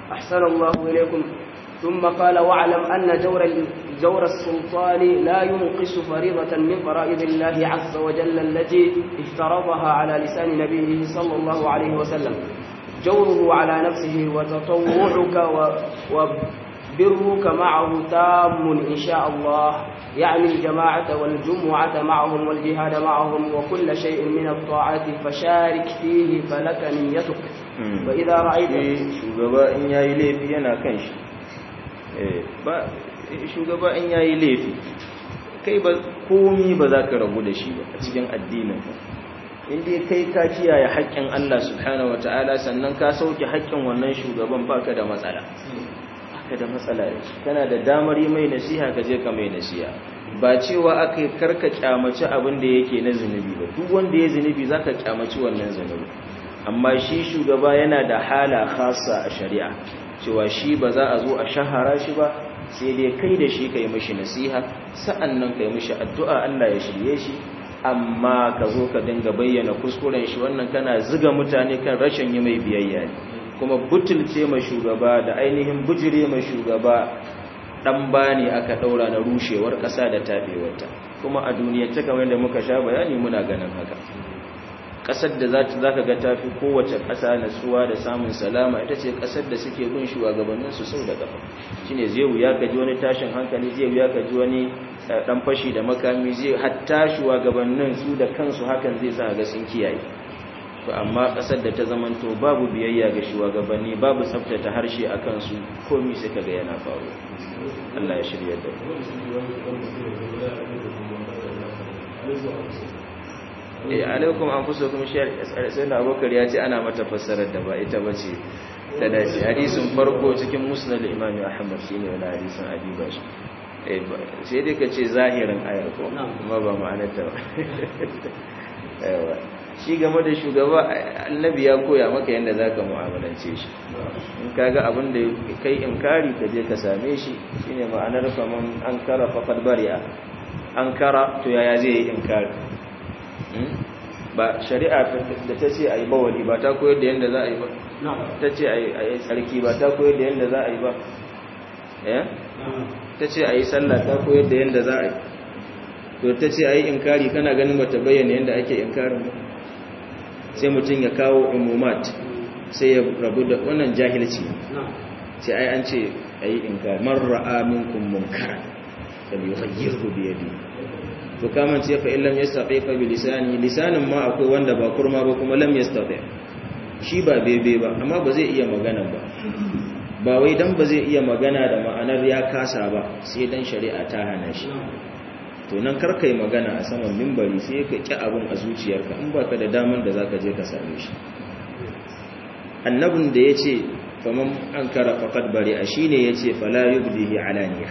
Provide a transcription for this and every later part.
أحسن الله إليكم ثم قال واعلم أن جور جور السلطان لا ينقص فريضة من فرائض الله عز وجل التي افترضها على لسان نبيه صلى الله عليه وسلم جوره على نفسه وتطوعك وبرك معه تام إن شاء الله يعني الجماعة والجمعة معهم والجهاد معهم وكل شيء من الطاعات فشارك فيه فلك نيتك وإذا رأيت shugaba in yayi laifi yana kan shi ba shugaba in yayi laifi kai ba komi ba za ka rabu da shi ba a cikin addinin ka inda kai ka kiyaye haƙƙin Allah subhanahu wataala sannan ka sauke haƙƙin wannan shugaban baka da matsala baka da matsala da shi kana da damar yi mai nasiha ka je ka mai nasiha ba cewa aka yi karka kyamaci abin da yake na zunubi ba duk wanda ya zunubi zaka kyamaci wannan zunubi amma shi shugaba yana da hala khasa a shari'a cewa shi ba za a zo a shahara shi ba sai dai kai da shi kai mishi nasiha sa'annan kai mishi addu'a Allah ya shirye shi amma ka zo ka dinga bayyana kuskuren shi wannan kana ziga mutane kan rashin yi mai biyayya ne kuma butulce ma shugaba da ainihin bujire ma shugaba dan bani aka daura na rushewar kasa da tabewarta kuma a duniya ta kamar da muka sha bayani muna ganin haka kasar da za ta zaka ga tafi kowace kasa natsuwa da samun salama ita ce kasar da suke bin shugabannin su sau da kafa shine zai wuya ka ji wani tashin hankali zai wuya ka ji wani dan fashi da makami zai hatta shugabannin su da kansu hakan zai sa ga sun kiyaye to amma kasar da ta zamanto babu biyayya ga shugabanni babu tsaftace harshe akan su komai sai kaga yana faru Allah ya shirya da eh alaikum anfusukum shar sai da Abubakar ya ce ana mata fassarar da ba ita bace da dace hadisin farko cikin musnad Imam Ahmad shine wannan hadisin Abi Bashi eh sai dai kace zahirin ayar ko kuma ba ma'anar ta ba yawa shi game da shugaba annabi ya koya maka yadda za ka mu'amalance shi in kaga abin da kai inkari ka je ka same shi shine ma'anar faman an kara faqad bari'a an kara to yaya zai yi inkari ba shari'a da ta ce ayi bawali ba ta koyar da yadda za a yi ba ta ce ayi tsarki ba ta koyar da yadda za a yi ba eh ta ce ayi sallah ta koyar da yadda za a yi to ta ce ayi inkari kana ganin bata bayyana yadda ake inkarin ba sai mutum ya kawo umumat sai ya rabu da wannan jahilci sai ai an ce ayi inkari man ra'a minkum munkara fal yughayyirhu bi yadi to kaman ce fa illam yastati fa bi lisani lisanin ma akwai wanda ba kurma ba kuma lam yastati shi ba bebe ba amma ba zai iya magana ba ba wai dan ba zai iya magana da ma'anar ya kasa ba sai dan shari'a ta hana shi to nan karka yi magana a saman mimbari sai ka ƙi abin a zuciyarka in baka da damar da zaka je ka same shi annabin da ya ce faman an kara faƙad bari a shi ne ya ce fala yubdihi alaniya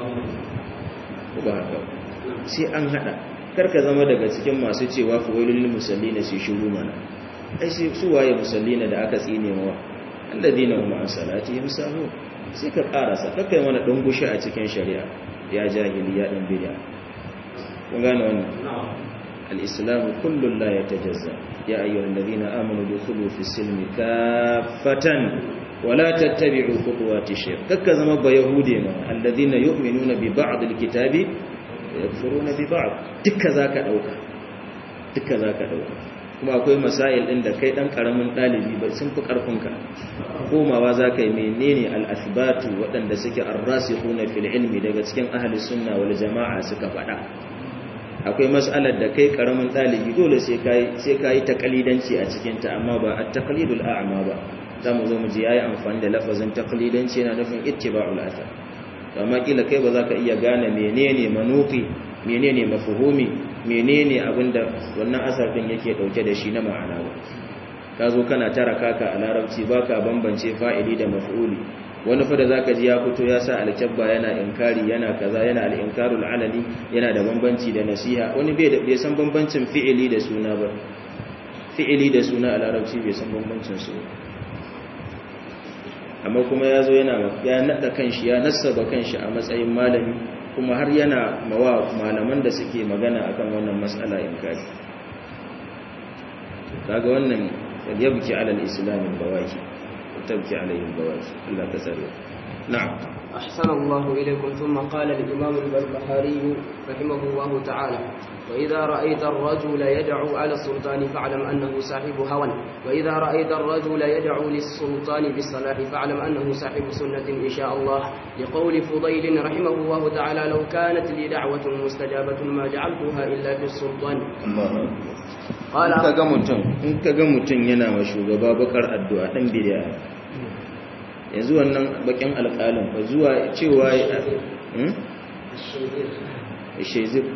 ba haka sai an haɗa karka zama daga cikin masu cewa fawailul musallina sai shiru mana ai sai su waye musallina da aka tsine mawa alladina hum an salatihim sahu sai ka karasa kakai mana dungushi a cikin shari'a ya jahili ya dan bid'a kun gane wannan al-islamu kullun la yatajazza ya ayyuhal ladina amanu dukhulu fi silmi kaffatan wa la tattabi'u khutuwati shaytan kakka zama ba yahude ma alladina yu'minuna bi ba'd al-kitabi yakfuruna bi ba'd dukka zaka dauka dukka zaka dauka kuma akwai masail din da kai dan karamin dalibi ba sun fi karfinka komawa zaka yi menene al-athbatu waɗanda suke ar-rasikhuna fil ilmi daga cikin ahli sunna wal jama'a suka faɗa akwai mas'alar da kai karamin dalibi dole sai kai sai kai takalidanci a cikin ta amma ba at-taqlidul a'ma ba zamu zo mu ji yayi amfani da lafazin taqlidanci yana nufin ittiba'ul athar amma kila kai ba za ka iya gane menene manufi menene mafhumi menene abinda wannan asar din yake dauke da shi na ma'ana ba ka zo kana tara kaka a larabci baka bambance fa'ili da maf'uli wani fa da zaka ji ya fito ya sa alkabba yana inkari yana kaza yana al-inkarul alani yana da bambanci da nasiha wani bai da bai san bambancin fi'ili da suna ba fi'ili da suna a larabci bai san bambancin su amma kuma ya zo yana ya nada kanshi ya nassaba kanshi a matsayin malami kuma har yana mawa malaman da suke magana akan wannan matsala inkari kaga wannan yabki alal islamin bawaki tabki alaihim bawaki Allah ka tsare na'am أحسن الله إليكم ثم قال الإمام البربهاري رحمه الله تعالى وإذا رأيت الرجل يدعو على السلطان فاعلم أنه صاحب هوى وإذا رأيت الرجل يدعو للسلطان بالصلاح فاعلم أنه صاحب سنة إن شاء الله لقول فضيل رحمه الله تعالى لو كانت لي دعوة مستجابة ما جعلتها إلا في السلطان قال in kaga mutum in kaga mutum yana wa shugaba bakar addu'a dan bid'a yanzu wannan bakin alƙalin ba zuwa cewa shezir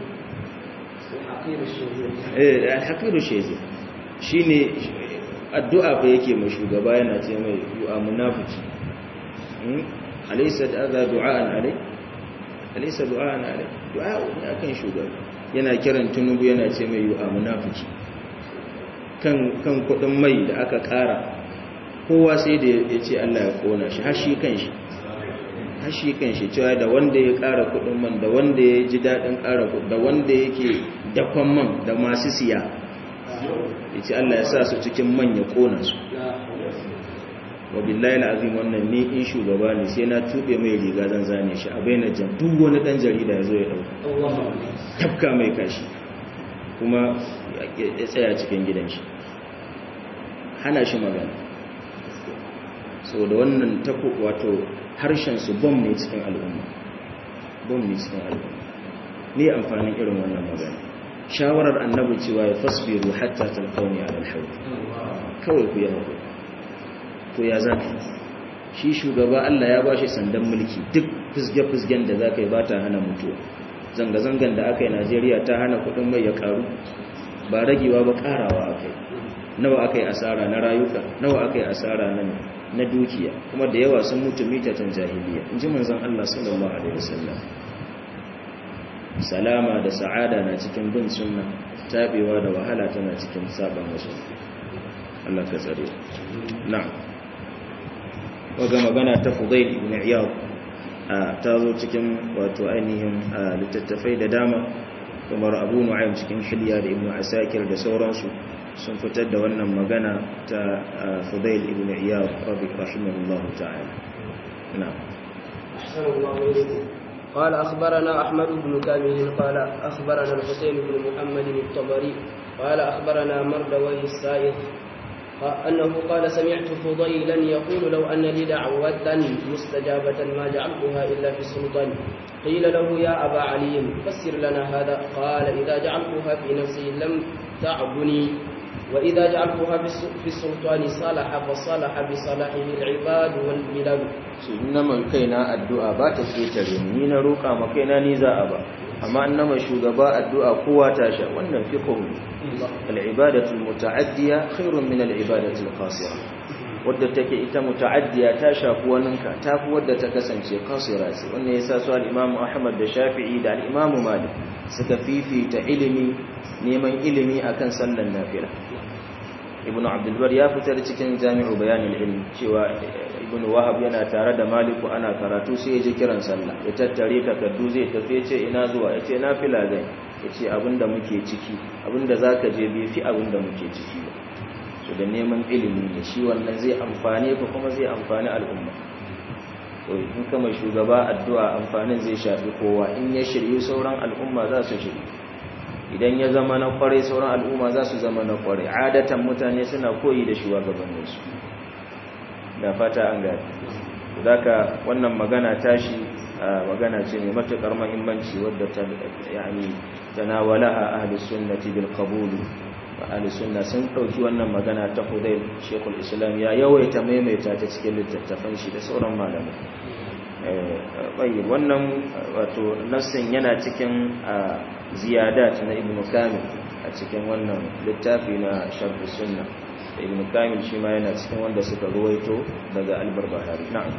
eh alhaqiru shezir shine addu'a fa yake ma shugaba yana ce mai yu'a munafiki alaysa hadha du'aan alai alaysa du'aan alai du'a ne akan shugaba yana kiran tunubu yana ce mai yu'a munafiki kan kan kudin mai da aka kara kowa sai da ya ce Allah ya kona shi hashi kan shi hashi kan shi cewa da wanda ya kara kudin man da wanda ya ji daɗin kara kudin da wanda yake dakon man da masu siya ya ce Allah ya sa su cikin man ya kona su wa billahi al'azim wannan ne in shugaba ne sai na tube mai riga zan zane shi a bayyana jan duk wani dan jarida ya zo ya dauka tafka mai kashi kuma ya tsaya cikin gidan shi hana shi magana so da wannan tako wato harshen su bom ne cikin al'umma bom ne cikin al'umma ne amfanin irin wannan magana shawarar annabi cewa ya fasbiru hatta talqawni ala al-hawd kawai ku yi hakuri to ya zaka shi shugaba Allah ya bashi sandan mulki duk fizge-fizgen da zaka yi ba ta hana mutuwa zanga-zangan da aka yi Najeriya ta hana kudin mai ya karu ba ragewa ba karawa aka yi nawa aka yi asara na rayuka nawa aka yi asara na na dukiya kuma da yawa sun mutu mitatan jahiliya in ji manzon Allah sallallahu alaihi wasallam salama da sa'ada na cikin bin sunna tabewa da wahala tana cikin saban wasu Allah ka tsare na'am waga magana ta Fudail ibn Iyad ta zo cikin wato ainihin littattafai da dama kamar Abu Nu'aym cikin Hilya da Ibn Asakir da sauransu sun fitar da wannan magana ta Fudail ibn Iyad rahimahullahu ta'ala na'am قال أخبرنا أحمد بن كامل قال أخبرنا الحسين بن محمد الطبري قال أخبرنا مردوي السائغ أنه قال سمعت فضيلا يقول لو أن لي دعوة مستجابة ما جعلتها إلا في السلطان قيل له يا أبا علي فسر لنا هذا قال إذا جعلتها في نفسي لم تعبني وإذا جعلتها في السلطان صالح فصالح بصلاحه العباد والبلاد إنما كينا الدعاء بات كيتر من روكا ما كينا نزاء با أما إنما شغباء الدعاء قوة تاشا وأنم في قوله العبادة المتعدية خير من العبادة القاصرة wadda take ita muta'addiya ta shafi waninka ta fi wadda ta kasance kasira ce wannan yasa su al-Imam Ahmad da Shafi'i da al-Imam Malik suka fifita ilimi neman ilimi akan sallan nafila Ibn Abdul Bar ya fitar cikin Jami'u Bayanil Ilm cewa Ibn Wahab yana tare da Maliku ana karatu sai ya ji kiran sallah ya tattare takardu zai tafi ya ce ina zuwa ya ce nafila zai ya ce abinda muke ciki abinda zaka je bai fi abinda muke ciki ba su da neman ilimi ne shi wannan zai amfane ka kuma zai amfani al'umma to in kama shugaba addu'a amfanin zai shafi kowa in ya shirye sauran al'umma za su shirye idan ya zama na kwarai sauran al'umma za su zama na kwarai adatan mutane suna koyi da shugabanninsu da fata an gani zaka wannan magana tashi magana ce mai matuƙar mahimmanci wadda ta yani tanawalaha ahlus sunnati bil qabul ahli sunna sun dauki wannan magana ta Hudayl Sheikhul Islam ya yawaita maimaita ta cikin littattafan shi da sauran malamai eh wannan wato nassin yana cikin ziyadat na Ibn Kamil a cikin wannan littafi na Sharh Sunna Ibn Kamil shi ma yana cikin wanda suka ruwaito daga Al-Barbahari na'am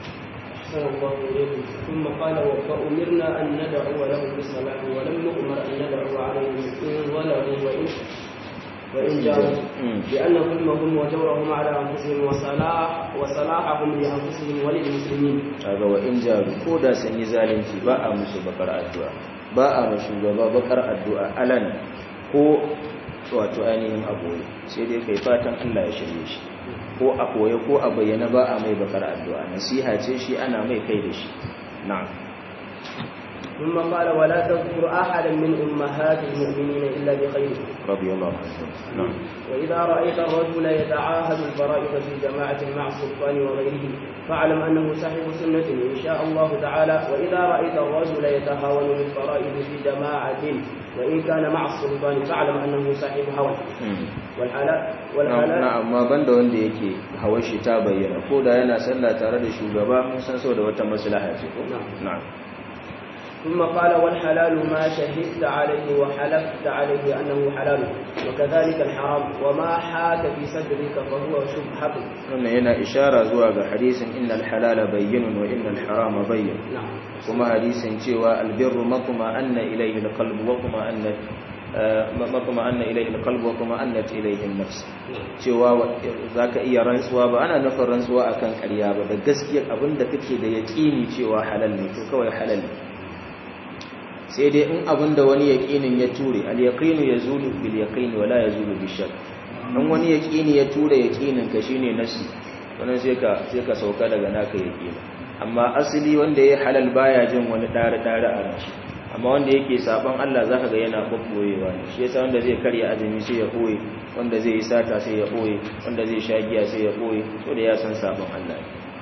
ثم قال فأمرنا أن ندعو له بالصلاة ولم نؤمر أن ندعو عليهم إن ظلموا وإن وإن جاءوا لأن ظلمهم وجورهم على أنفسهم وصلاح وصلاحهم لأنفسهم وللمسلمين هذا وإن جاءوا كودا سني zalunci ba a musu bakar addu'a ba a ma shugaba bakar addu'a alan ko wato ainihin abu sai dai kai fatan Allah ya shirye shi ko a koye ko a bayyana ba a mai bakar addu'a nasiha ce shi ana mai kai da shi na'am ثم قال ولا تذكر أحدا من أمهات المؤمنين إلا بخير رضي الله عنه نعم وإذا رأيت الرجل يتعاهد الفرائض في جماعة مع السلطان وغيره فاعلم أنه صاحب سنة إن شاء الله تعالى وإذا رأيت الرجل يتهاون بالفرائض في جماعة وإن كان مع السلطان فاعلم أنه صاحب هوى والحلال والحلال na'am amma banda wanda yake hawar shi ta bayyana ko da yana sallah tare da shugaba mun san saboda wata maslaha ce ko na'am ثم قال والحلال ما شهدت عليه وحلفت عليه أنه حلال وكذلك الحرام وما حاك في صدرك فهو شبهة wannan yana ishara zuwa ga hadisin innal halala bayyinun wa innal harama bayyin نعم kuma hadisin cewa albirru matma anna ilayhi alqalbu wa kuma anna matma anna ilayhi alqalbu wa kuma annat ilayhi an-nafs cewa zaka iya rantsuwa ba ana nufin rantsuwa akan ƙarya ba da gaskiyar abinda kake da yaqini cewa halal ne to kawai halal ne sai dai in abinda wani yaqinin ya ture al-yaqinu yazulu bil yaqini wala yazulu bil shakk in wani yaqini ya ture yaqinin ka shine nasi wannan sai ka sai ka sauka daga naka yaqini amma asali wanda ya halal baya jin wani dare dare a ranshi amma wanda yake saban Allah zaka ga yana babboyewa ne shi yasa wanda zai karya azumi sai ya boye wanda zai yi sata sai ya boye wanda zai sha giya sai ya boye to da ya san saban Allah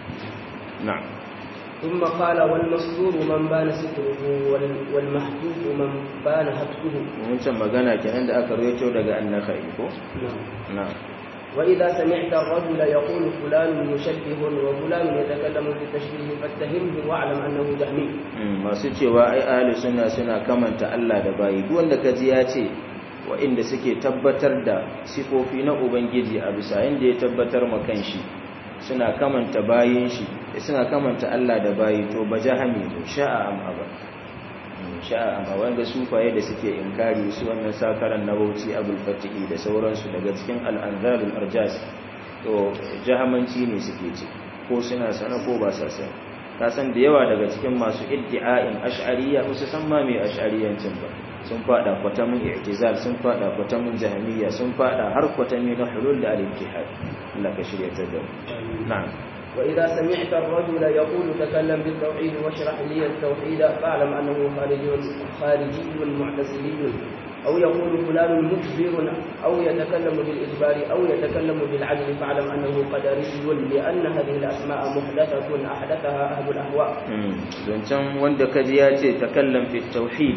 na'am ثم قال والمصدور من بان ستره وال- والمحجوب من بان هتكه mun can magana kenan da aka rawaito daga annakai ko نعم na'am وإذا سمعت الرجل يقول فلان مشبه وفلان يتكلم بالتشبيه فاتهمه واعلم أنه جهمي Mm, masu cewa ai ahli sunna suna kamanta Allah da bayi duk wanda kaji ya ce waɗanda suke tabbatar da sifofi na ubangiji a bisa inda ya tabbatar ma kanshi suna kamanta bayin shi suna kamanta Allah da bayi to ba jahami ne sha'a am aba Mm, sha'a am aba wanda sufaye da suke inkari su wannan sakaran na bauchi abul fatihi da sauransu daga cikin al-anzalul arjas to jahamanci ne suke ce ko suna sana ko ba sa sana ka san da yawa daga cikin masu iddi'a'in ash'ariyya ba su san ma mai ash'ariyancin ba sun fada kwatamin i'tizal sun fada kwatamin jahmiyya sun fada har kwatami na hulul da al-ittihad Allah ka shirya ta da mu. na'am وإذا سمعت الرجل يقول تكلم بالتوحيد واشرح لي التوحيد فاعلم أنه خارجي خارجي معتزلي أو يقول فلان مجبر أو يتكلم بالإجبار أو يتكلم بالعدل فاعلم أنه قدري لأن هذه الأسماء محدثة أحدثها أهل الأهواء Mm, zancen wanda kaji ya ce takallam fi tauhid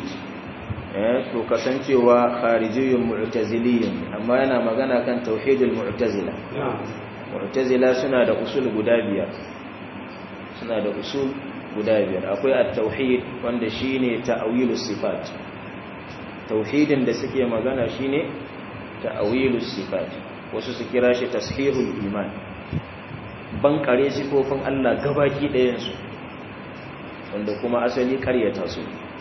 eh to kasancewa kharijiyyun mu'taziliyyun amma yana magana kan tauhidul mu'tazila نعم mu'tazila suna da usul guda biyar suna da usul guda biyar akwai at-tauhid wanda shine ta'wilus sifat tauhidin da suke magana shine ta'wilus sifat wasu su kira shi tashihul iman bankare sifofin Allah gabaki ɗayan su wanda kuma asali karyata su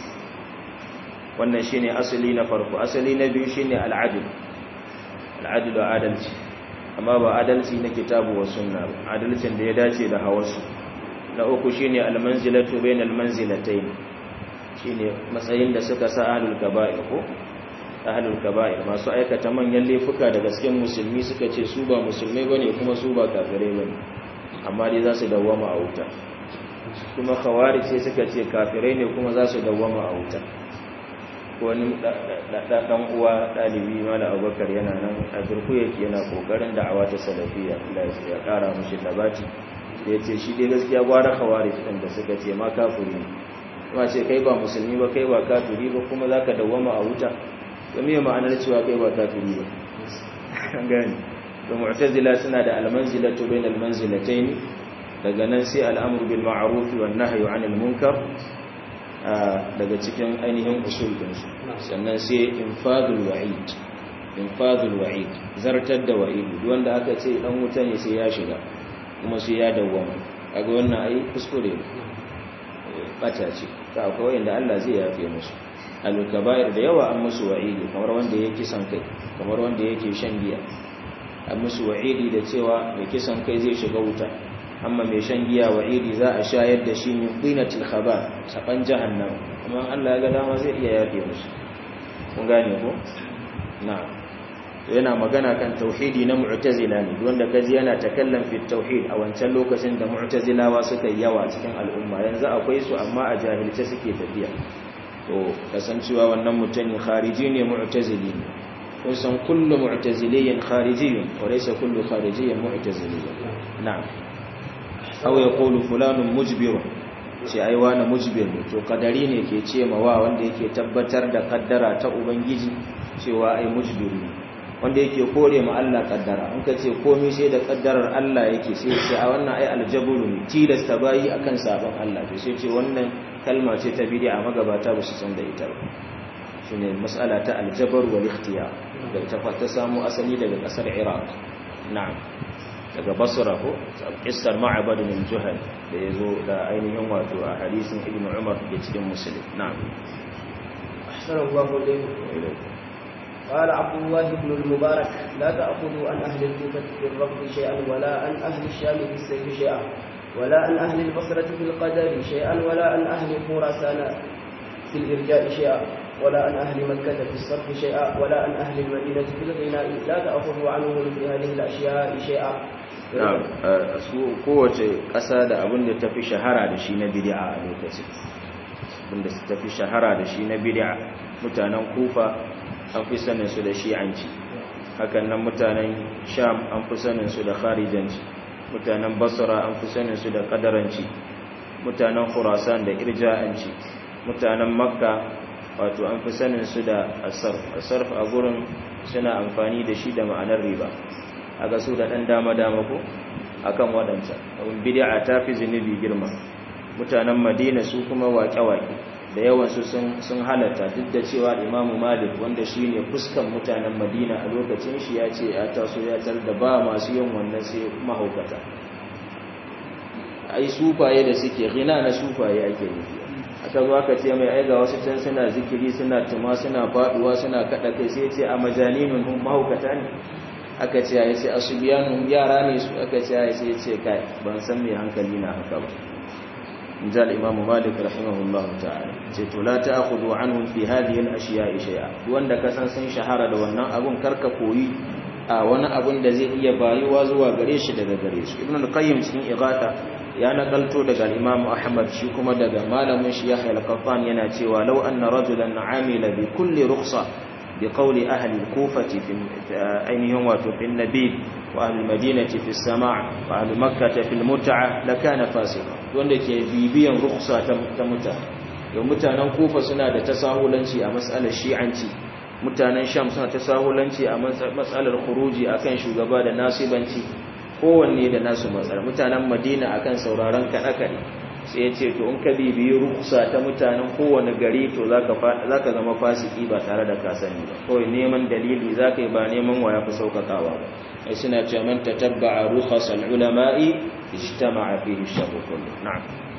wannan shine asali na farko asali na biyu shine al-adl al-adl adalci amma ba adalci na kitabu wa sunna ba adalcin da ya dace da hawarsu na uku shine almanzilatu bainal manzilatayn shine matsayin da suka sa ahlul kaba'ir ko ahlul kaba'ir masu aikata manyan laifuka da gasken musulmi suka ce su ba musulmai bane kuma su ba kafirai bane amma dai za su dawwama a wuta kuma khawarij sai suka ce kafirai ne kuma za su dawwama a wuta wani dan uwa dalibi mala abubakar yana nan a birku yake yana kokarin da'awa ta salafiya Allah ya kara mushi labati ya ce shi dai gaskiya gwara khawarij din da suka ce ma kafiri ne kuma ce kai ba musulmi ba kai ba kafiri ba kuma zaka dawwama a wuta to me ma'anar cewa kai ba kafiri ba an gane to mu'tazila suna da almanzilatu bainal manzilatayn daga nan sai al'amru bil ma'ruf wan nahyu 'anil munkar daga cikin ainihin usul dinsu sannan sai infadul wa'id infadul wa'id zartar da wa'id wanda aka ce dan wuta ne sai ya shiga kuma sai ya dawwama kaga wannan ai kuskure bata ce ta akwai wanda Allah zai yafe musu al-kaba'ir da yawa an musu wa'idi kamar wanda yake kisan kai kamar wanda yake shan giya an musu wa'idi da cewa mai kisan kai zai shiga wuta amma mai shan giya wa'idi za a shayar da shi min qinatil khaba saban jahannam amma Allah ya ga dama zai iya yafe musu kun gane ko na'am yana magana kan tauhidi na mu'tazila ne wanda kaji yana takallam fi tauhid a wancan lokacin da mu'tazilawa suka yi yawa cikin al'umma yanzu akwai su amma a jahilce suke tafiya to kasancewa wannan mutumin khariji ne mu'tazili ne kun san kullu mu'taziliyin kharijiyun wa laysa kullu kharijiyyin mu'taziliyin na'am aw yaqulu fulanun mujbirun ce ai wani mujbir ne to kadari ne ke ce ma wa wanda yake tabbatar da kaddara ta ubangiji cewa ai mujbiri ne wanda yake kore ma Allah kaddara in ka ce komai sai da kaddarar Allah yake sai ce a wannan ai aljabru ne tilasta bayi akan sabon Allah to sai ce wannan kalma ce ta bid'a magabata ba su san da ita ba shine mas'ala ta aljabar wal ikhtiyar da ta ta samu asali daga kasar Iraq na'am daga Basra ko kissar Ma'bad bin Juhal da yazo da ainihin wato a hadisin Ibn Umar da cikin Muslim na'am أحسن الله إليكم قال عبد الله بن المبارك لا تأخذوا عن أهل الكوفة في الرفض شيئا ولا عن أهل الشام في السيف شيئا ولا عن أهل البصرة في القدر شيئا ولا عن أهل خراسان في الإرجاء شيئا ولا عن أهل مكة في الصرف شيئا ولا عن أهل المدينة في الغناء لا تأخذوا عنهم في هذه الأشياء شيئا na'am su kowace ƙasa da abin da tafi shahara da shi na bid'a a lokacin abin da tafi shahara da shi na bid'a mutanen kufa an fi sanin su da shi'anci hakan nan mutanen sham an fi sanin su da kharijanci mutanen basra an fi sanin su da kadaranci mutanen khurasan da irja'anci mutanen makka wato an fi sanin su da asarf asarf a gurin suna amfani da shi da ma'anar riba a ga su da ɗan dama-dama ko akan waɗancan abin bid'a ta fi zunubi girma mutanen madina su kuma waƙe-waƙe da yawansu sun halatta duk da cewa imamu malik wanda shi ne fuskan mutanen madina a lokacin shi ya ce ya taso ya tar da ba masu yin wannan sai mahaukata ai sufaye da suke gina na sufaye ake nufi aka zo aka ce mai aiga wasu can suna zikiri suna tuma suna faduwa suna kada kai sai ce a majaninun hum mahaukata ne aka ce ya ce asubiyanun yara ne su aka ce ya ce ce kai ban san me hankali na haka ba in ji al-imamu malik rahimahullahu ta'ala ce to la ta'khudhu anhum fi hadhihi al-ashiya'i shay'a wanda ka san sun shahara da wannan abun karka koyi a wani abun da zai iya bayuwa zuwa gare shi daga gare su ibn al-qayyim cikin igata ya nakalto daga imam ahmad shi kuma daga malamin shi yahya al-qattan yana cewa law anna rajulan amila bi kulli rukhsa bi qawli ahli al-kufati fi ainihin wato fi nabi wa ahli al-madinati fi as-sama' wa ahli makkah fi al-mut'a lakana fasiqa wanda ke bibiyan rukhsa ta mutane yau mutanen kufa suna da tasahulanci a mas'alar shi'anci mutanen sham suna tasahulanci a matsalar khuruji akan shugaba da nasibanci kowanne da nasu matsala mutanen madina akan sauraron kaɗe-kaɗe sai ya ce to in ka bibiyi ruksa ta mutanen kowane gari to za ka zama fasiki ba tare da kasani ba kawai neman dalili za ka yi ba neman wa ya fi sauƙaƙawa ba ai suna ce man ta tabba a rukhasal ulama'i ijtama'a fihi sharru kullu na'am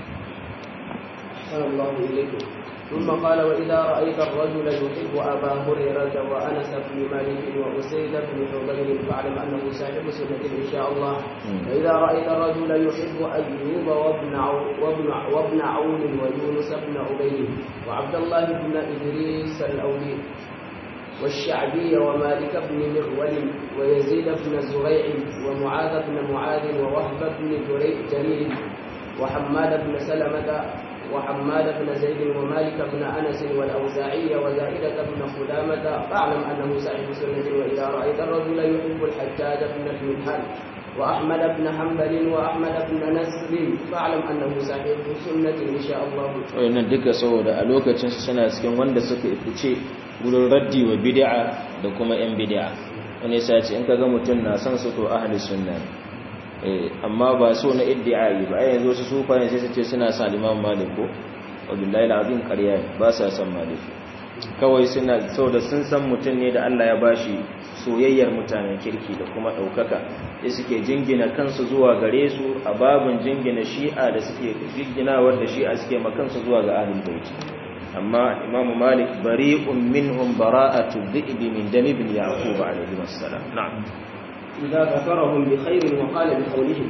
ثم قال وإذا رأيت الرجل يحب أبا هريرة وأنس بن مالك وأسيد بن حضير فاعلم أنه صاحب سنة إن شاء الله وإذا رأيت الرجل يحب أيوب وابن وابن وابن عون ويونس بن عبيد وعبد الله بن إدريس الأولي والشعبي ومالك بن مغول ويزيد بن زريع ومعاذ بن معاذ ووهب بن جرير وحماد بن سلمة وحماد بن زيد ومالك بن انس والاوزاعي وزائده بن خدامه فاعلم انه صاحب سنه واذا رايت الرجل يحب الحجاج بن المنهل واحمد بن حنبل واحمد بن نصر فاعلم انه صاحب سنه ان شاء الله wannan duka saboda a lokacin su suna cikin wanda suka fice wurin raddi wa bid'a da kuma yan bid'a wani sai ce in kaga mutum na son su to ahli sunna amma ba so na iddi'ai ba ai yanzu su sufa ne sai su ce suna sa Imam Malik ko wallahi alazim ƙarya ne ba sa san Malik kawai suna saboda sun san mutum ne da Allah ya bashi soyayyar mutanen kirki da kuma daukaka sai suke jingina kansu zuwa gare su a babun jingina Shi'a da suke jingina wanda Shi'a suke makansu zuwa ga Ahlul Bait amma Imam Malik bari'un minhum bara'atu dhi'b min dam ibn Yaqub alayhi wassalam na'am إذا ذكرهم بخير وقال بقولهم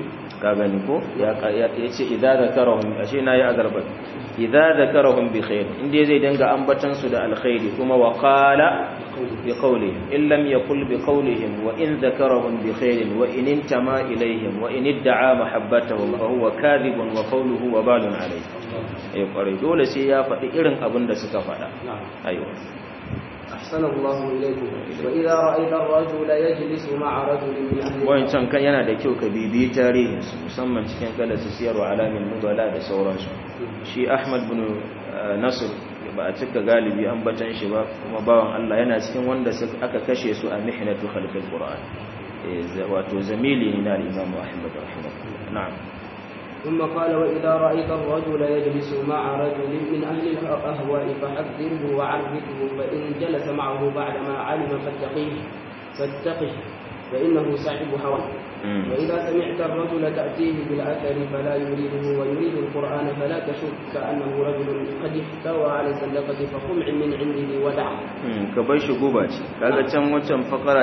ka gani ko ya ce idza zakarahum ashe nayi agarba idza zakarahum bi khair inda zai danga ambatan su da alkhairi kuma wa qala bi qawlihim in lam yaqul bi qawlihim wa in zakarahum bi khair wa in intama ilayhim wa in idda'a mahabbatahum fa huwa kadhibun wa qawluhu wa balun alayhi eh kwarai dole sai ya faɗi irin abin da suka faɗa aiwa أحسن الله إليكم وإذا رأيت الرجل يجلس مع رجل من أهل wancan kan yana da kyau ka bibiyi tarihinsu musamman cikin kala su siyarwa alamin nubala da sauransu shi ahmad bin nasir ba a cika galibi an batan shi ba kuma bawan allah yana cikin wanda aka kashe su a mihnatu khalqil qur'an wato zamili ne na al-imam ahmad rahimahullah na'am ثم قال وإذا رأيت الرجل يجلس مع رجل من أهل الأهواء فحذره وعرفه فإن جلس معه بعدما علم فاتقيه فاتقه فإنه صاحب هوى وإذا سمعت الرجل تأتيه بالأثر فلا يريده ويريد القرآن فلا تشك أنه رجل قد احتوى على الزندقة فخمع من عنده ودعه كبيش قباتي كذا كم وكم فقرة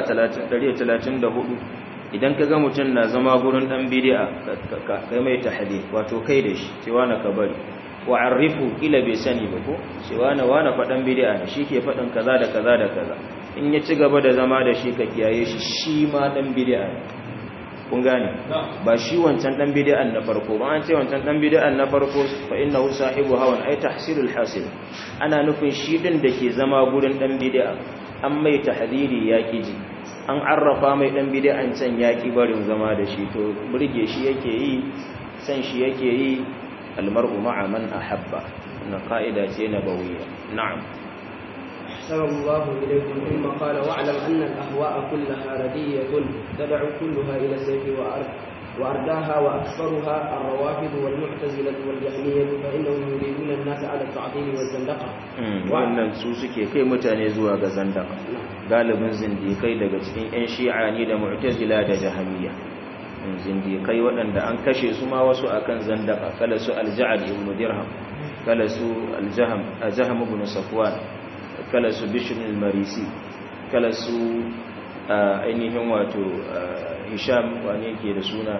34 idan ka ga mutum na zama gurin dan bid'a kai mai tahdi wato kai da shi cewa na kabari wa arifu ila bai sani ba ko cewa na wani fadan bid'a ne shike fadan kaza da kaza da kaza in ya ci gaba da zama da shi ka kiyaye shi shi ma dan bid'a ne kun gane ba shi wancan dan bid'an na farko ba an ce wancan dan bid'an na farko fa innahu sahibu hawan ay tahsilul hasil ana nufin shi din da ke zama gurin dan bid'a an mai tahdiri ya ji an arrafa mai dan bid'an can yaki barin zama da shi to burge shi yake yi san shi yake yi almar'u ma'a man ahabba wannan ka'ida ce nabawiyya na'am أحسن الله إليكم ثم قال واعلم أن الأهواء كلها ردية تدعو كلها إلى السيف وأرض وأرداها وأكثرها الروافض والمعتزلة والجهمية فإنهم يريدون الناس على التعطيل والزندقة wannan su suke kai mutane zuwa ga zandaka galibin zindikai daga cikin 'yan shi'a ne da mu'tazila da jahamiya zindikai waɗanda an kashe su ma wasu akan zandaka kala su alja'ad ibn dirham kala su aljaham ajaham ibn safwan kala su bishr al-marisi kala su ainihin wato hisham wani yake da suna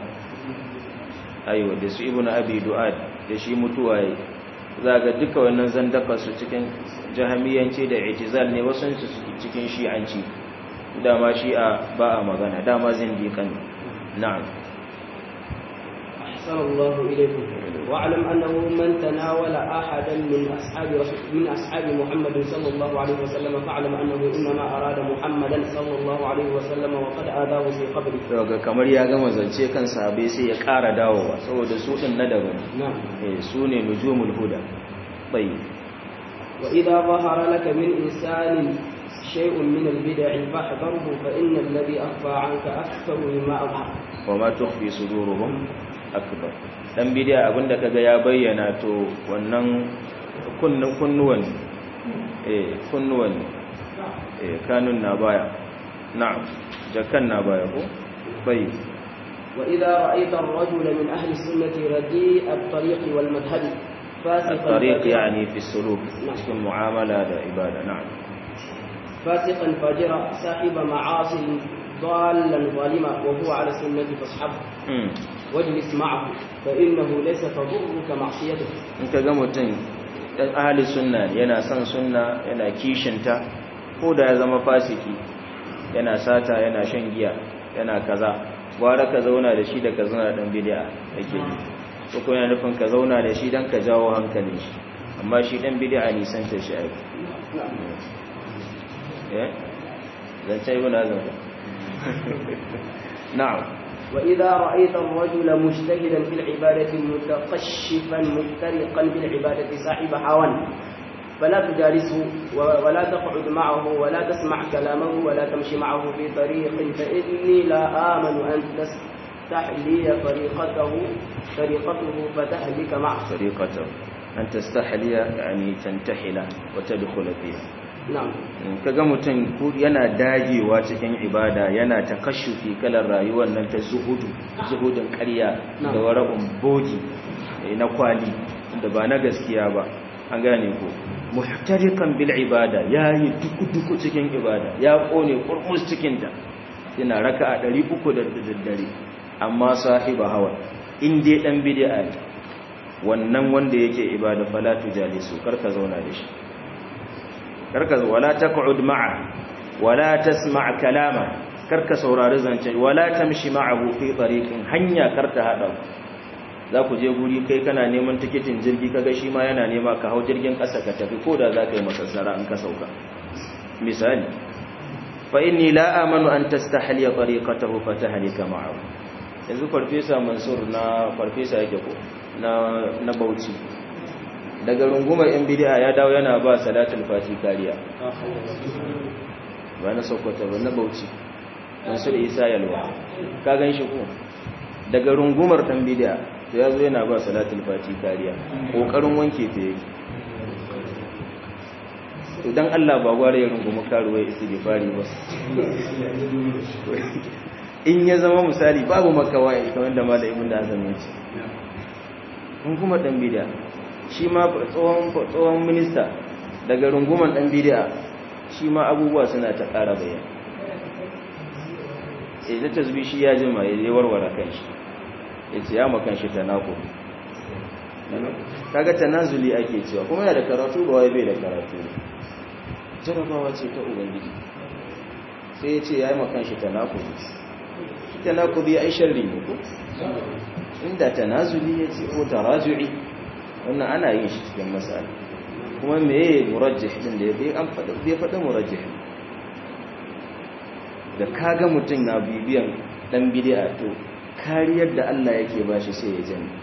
aiwa da su ibn abi du'ad da shi mutuwa yi za ga duka wannan zandaka su cikin jahamiyanci da itizal ne wasu su cikin shi'anci dama shi'a ba a magana dama zindiƙan na'am أحسن الله إليكم واعلم أنه من تناول أحدا من أصحاب من أصحاب محمد صلى الله عليه وسلم فاعلم أنه إنما أراد محمدا صلى الله عليه وسلم وقد آذاه في قبره. daga kamar ya gama zance kan sahabbai sai ya ƙara dawowa saboda su din na daban نعم. eh su ne nujumul huda bai وإذا ظهر لك من إنسان شيء من البدع فاحذره فإن الذي أخفى عنك أكثر مما أظهر. wa ma tukhfi suduruhum akbar dan bidiya abinda kaga ya bayyana to wannan kunnu kunnuwan eh kunnuwan eh kanun na baya na'am jakan na baya ko bai وإذا رأيت الرجل من أهل السنة رديء الطريق والمذهب فاسقا الطريق فاجرا- يعني في السلوك cikin mu'amala da ibada na'am فاسقا فاجرا صاحب معاصي ضالا ظالما وهو على السنة فاصحبه mm. واجلس معه فإنه ليس تضرك معصيته in ka ga mutum ɗan ahli sunna ne, yana son sunna yana kishinta ko da ya zama fasiki yana sata yana shan giya yana kaza gwara ka zauna da shi da ka zauna da ɗan bidiya ake yi ko kuma yana nufin ka zauna da shi don ka jawo hankalin shi amma shi ɗan bidiya nisan ta shi aiki eh zancen ibn azam na'am وإذا رأيت الرجل مجتهدا في العبادة متقشفا مفترقا بالعبادة صاحب هوى فلا تجالسه و- ولا تقعد معه ولا تسمع كلامه ولا تمشي معه في طريق فإني لا آمن أن تستحلي طريقته طريقته فتهلك معه طريقته أن تستحلي يعني تنتحل وتدخل فيها نعم kaga mutum ko yana dagewa cikin ibada yana takashufi kalar rayuwar nan ta zuhudu zuhudin ƙarya da Na'am. wara'un bogi eh, na kwali da ba na gaskiya ba an gane ko muhtarikan bil ibada yayi duku-duku cikin ibada ya kone kurmus cikin ta yana raka'a 300 da daddare amma sahiba hawa in dai dan bid'a ne wannan wanda yake ibada fala tujalisu karka zauna da shi karka wala taq'ud ma'a wala tasma' kalama karka saurari zance wala tamshi ma'ahu fi tariqin hanya karta hada za ku je guri kai kana neman tikitin jirgi kaga shi ma yana nema ka hau jirgin ƙasa ka tafi ko da za ka yi masassara in ka sauka misali fa inni la amanu an tastahliya tariqatahu fatahlika ma'ahu yanzu farfesa mansur na farfesa yake ko na na Bauchi daga rungumar yan bid'a ya dawo yana ba salatul fati kariya ba na sokoto ba na Bauchi mansur isa yalwa ka gan shi ko daga rungumar dan bid'a to yazo yana ba salatul fati kariya kokarin wanke ta yake idan Allah ba gware ya rungumi karuwai istighfari ba in ya zama misali babu makawa kamar da malamin da azumi ya ce in kuma dan bid'a shi ma tsohon tsohon minista daga runguman dan bid'a shi ma abubuwa suna ta ƙara bayani sai da tasbih shi ya jima ya warware kanshi yace ya makan shi tanako kaga tanazuli ake cewa kuma yana da karatu ba wai bai da karatu jarabawa ce ta ubangiji sai ya ce ya yi makan shi tanakuli shi tanakuli ai sharri ne ko inda tanazuli ya ce ko taraju'i wannan ana yin shi cikin masala kuma meye murajjih din da ya an faɗa bai faɗa murajjih da kaga mutum na bibiyan dan bid'a to kariyar da Allah yake bashi sai ya jani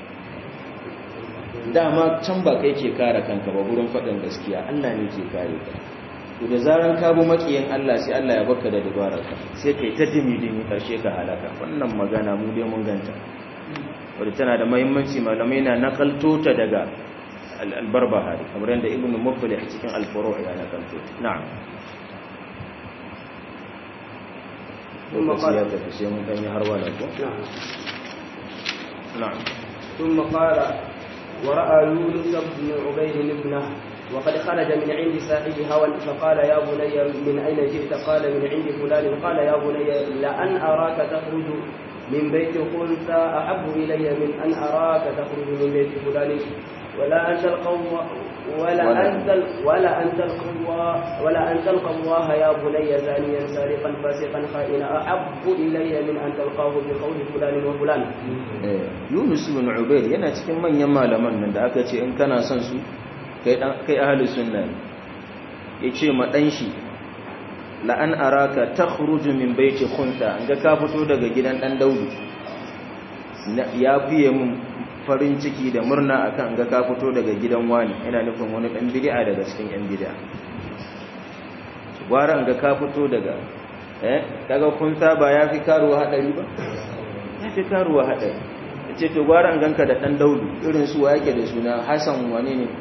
dama can ba kai ke kare kanka ba gurin faɗin gaskiya Allah ne ke kare ka to da zaran ka bi makiyin Allah sai Allah ya baka da dabararka sai kai ta dimi dimi karshe ka halaka wannan magana mu dai mun ganta wadda tana da muhimmanci malamai na nakalto ta daga al-barbahari kamar yadda ibnu muflih cikin al-furu' ya nakalto na'am ثم قال نعم ثم قال ورأى يونس بن عبيد ابنه وقد خرج من عند صاحب هوى فقال يا بني من أين جئت قال من عند فلان قال يا بني لأن أراك تخرج من بيت خلفى أحب إلي من أن أراك تخرج من بيت فلان ولا أن تلقى ولا أن ولا أن تلقى الله ولا أن تلقى الله يا بني زانيا سارقا فاسقا خائنا أحب إلي من أن تلقاه بقول فلان وفلان. يونس بن عبيد yana cikin manyan malaman nan da aka ce in kana son su kai ahalus sunna ne ya ce ma ɗan shi la'an araka ta khuruju min baiti khunta an ga ka fito daga gidan ɗan daudu ya fiye mun farin ciki da murna akan ga ka fito daga gidan wani yana nufin wani ɗan bid'a daga cikin yan bid'a gwara an ga ka fito daga eh daga khunta ba ya fi karuwa hadari ba ya fi karuwa hadari ce to gwara an ganka da ɗan daudu irin su wa yake da suna hasan wani ne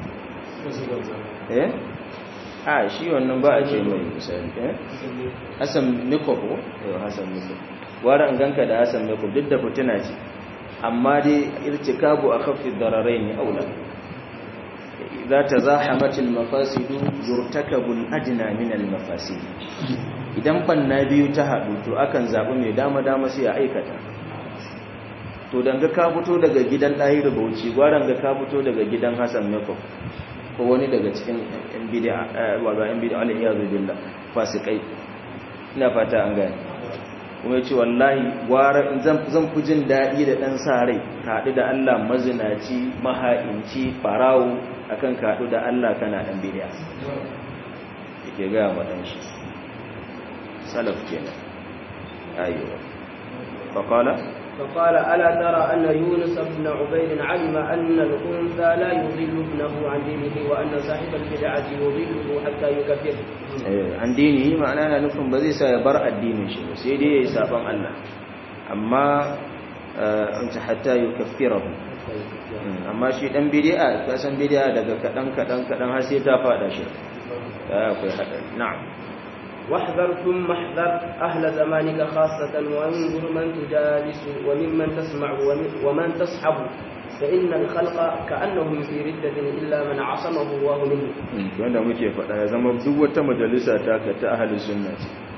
eh a shi wannan ba a ce mai misali eh Hassan Nikob ko eh Hassan Nikob wara an ganka da Hassan Nikob duk da fitina ce amma dai irtikabu akhaffi dararain aula idza tazahamat al-mafasid yurtakabu al-adna min al-mafasid idan banna biyu ta hadu to akan zabi mai dama dama sai ya aikata to danga ka fito daga gidan Dahiru Bauchi gwaran ga ka fito daga gidan Hassan Nikob ko wani daga cikin yan bid'a wa ba yan bid'a Allah ya billah fasikai ina fata an gane kuma yace wallahi gwara zan zan fi jin dadi da dan sa rai ka hadu da Allah mazinaci maha'inci farawo akan ka hadu da Allah kana dan bid'a yake ga wa dan shi salaf kenan ayyuwa faqala فقال ألا ترى أن يونس بن عبيد علم أن الأنثى لا يضل ابنه عن دينه وأن صاحب البدعة يضله حتى يكفره عن دينه معناها نفهم بذي سيبر الدين شيء سيدي يسابن الله أما أنت حتى يكفره amma shi dan bid'a ka san bid'a daga kadan kadan kadan har sai ta fada shi akwai hadari na'am واحذر ثم احذر أهل زمانك خاصة وانظر من تجالس وممن تسمع ومن تصحب فإن الخلق كأنهم في ردة إلا من عصمه الله منه wanda muke faɗa ya zama duk wata majalisa ta ka ta ahalin sunna ce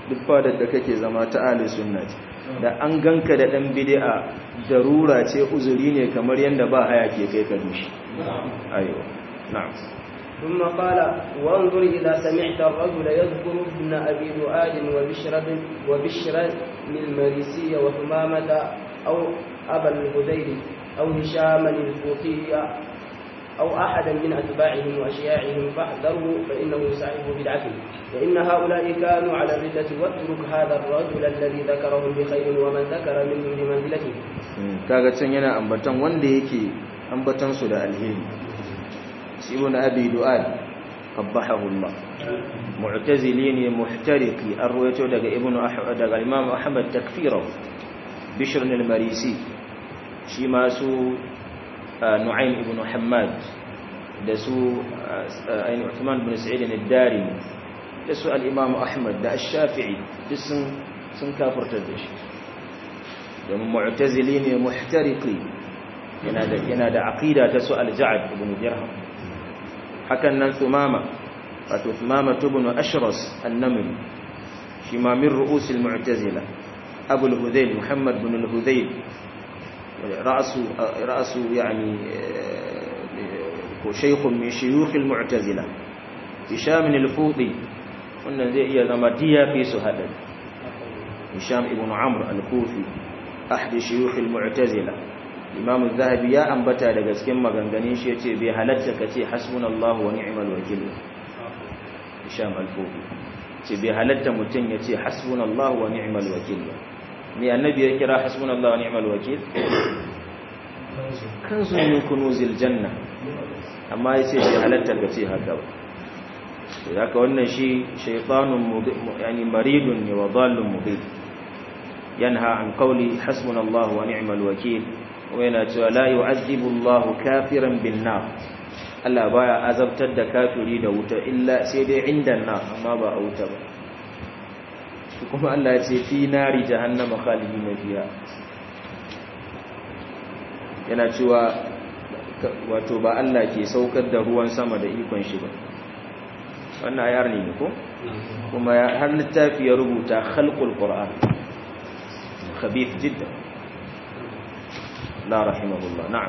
duk fadar da kake zama ta ahli sunna ce da an ganka da dan bid'a darura ce uzuri ne kamar yanda ba haya ke kai ka dushi ayo na'am ثم قال وانظر إذا سمعت الرجل يذكر ابن أبي دؤاد وبشر وبشر المريسي وثمامة أو أبا الهذيل أو هشاما الفوطي أو أحدا من أتباعهم وأشياعهم فاحذره فإنه صاحب بدعته فإن هؤلاء كانوا على الردة واترك هذا الرجل الذي ذكرهم بخير ومن ذكر منهم بمنزلته kaga can yana ambatan wanda yake ambatan su da alheri ibn abi du'ad qabbahahu Allah mu'tazili ne muhtariqi arwayo daga ibn ahmad daga imam ahmad takfirahu bishr al-marisi shi ma su nu'aym ibn hammad da su ayin uthman ibn sa'id al-dari da su al-imam ahmad da ash-shafi'i duk sun sun kafirta da shi domin mu'tazili ne muhtariqi yana da yana da aqida ta su al-ja'd ibn dirham hakan nan thumama wato thumama ibn ashras an-namri shi ma min ru'us al-mu'tazila abu al-hudayl muhammad ibn al-hudayl رأس رأس يعني شيخ من شيوخ المعتزلة هشام الفوطي wannan zai iya zama diya fi su haɗari hisham ibn amr al-kufi ahdi shuyukh al-mu'tazila imam az-zahabi ya ambata daga cikin maganganun shi yace bai halatta kace hasbunallahu wa ni'mal wakil hisham al-kufi ce bai halatta mutun yace hasbunallahu wa ni'mal wakil me annabi ya kira hasbunallahu wa ni'mal wakil kanzu min kunuzil janna amma yace bai halatta kace haka ba haka wannan shi shaytanun yani maridun ne wa dallun mubin yanha an qawli hasbunallahu wa ni'mal wakeel wa yana cewa la yu'azzibu Allahu kafiran bin nar Allah baya azabtar da kafiri da wuta illa sai dai inda nar amma ba a wuta ba kuma Allah ya ce fi nari jahannama khalidina fiha yana cewa wato ba Allah ke saukar da ruwan sama da ikon shi ba wannan ayar ne ko kuma har littafi ya rubuta khalqul qur'an khabith jiddan la rahimahullah na'am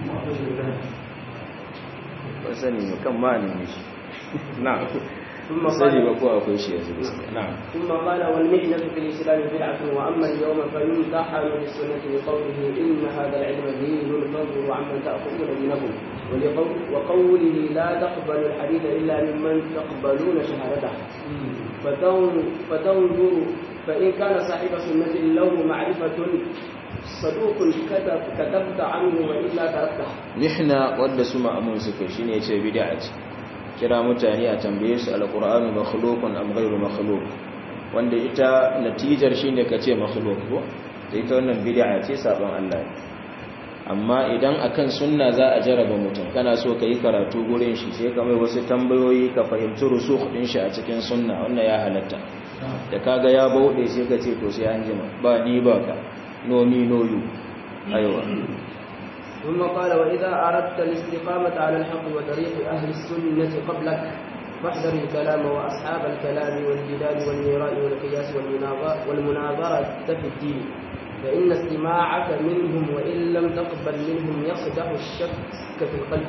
wasani ne kan ma ne shi na'am ثم sani قال ba ko akwai shi yanzu na'am ثم قال والمحنة في الإسلام بدعة وأما اليوم فيمتحن بالسنة لقوله إن هذا العلم دين فانظروا عمن تأخذون دينكم ولقول وقوله لا تقبلوا الحديث إلا ممن تقبلون شهادته فتن- فتنظروا فإن كان صاحب سنة له معرفة صدوق كتب كتبت عنه وإلا تركته mihna wadda su ma'amun suka shine yace bid'a ce kira mutane a tambaye su alqur'anu makhluqun am ghayru makhluq wanda ita natijar shine kace makhluq ko da ita wannan bid'a ce saban Allah ne amma idan akan sunna za a jaraba mutum kana so ka yi karatu gurin shi sai ka mai wasu tambayoyi ka fahimci rusukh din shi a cikin sunna wannan ya halatta da kaga ya bauɗe sai ka ce to sai an jima ba ni ba ka no me no you aiwa ثم قال وإذا أردت الاستقامة على الحق وطريق أهل السنة قبلك فاحذر الكلام وأصحاب الكلام والجدال والمراء والقياس والمناظرة, والمناظرة في الدين فإن استماعك منهم وإن لم تقبل منهم يقدح الشك في القلب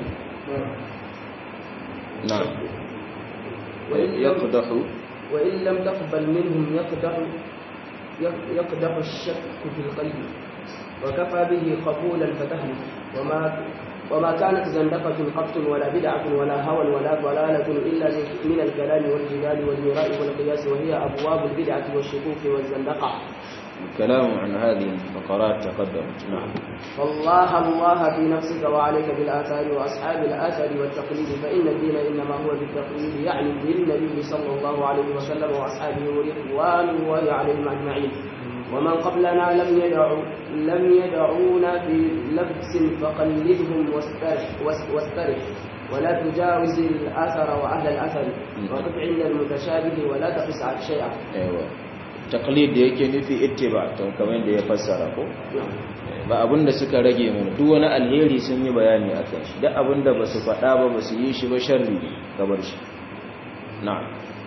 na'am وإن لم, يقدح وإن لم تقبل منهم يقدح يقدح الشك في القلب وكفى به قبولا فتهلك وما وما كانت زندقة قط ولا بدعة ولا هوى ولا ضلالة إلا من الكلام والجدال والمراء والقياس وهي أبواب البدعة والشكوك والزندقة الكلام عن هذه الفقرات تقدمت نعم فالله الله في نفسك وعليك بالآثار وأصحاب الآثار والتقليد فإن الدين إنما هو بالتقليد يعني بالنبي صلى الله عليه وسلم وأصحابه ورضوان الله عليهم أجمعين ومن قبلنا لم يدعوا لم يدعونا في لبس فقلدهم واسترح واس- واسترح ولا تجاوز الأثر وأهل الأثر وقف عند المتشابه ولا تقس على شيئا aiwa taqlid da yake nufi ittiba to kamar da ya fassara ko ba abinda suka rage mana duk wani alheri sun yi bayani akan shi duk abinda ba su faɗa ba ba su yi shi ba sharri gabar shi na'am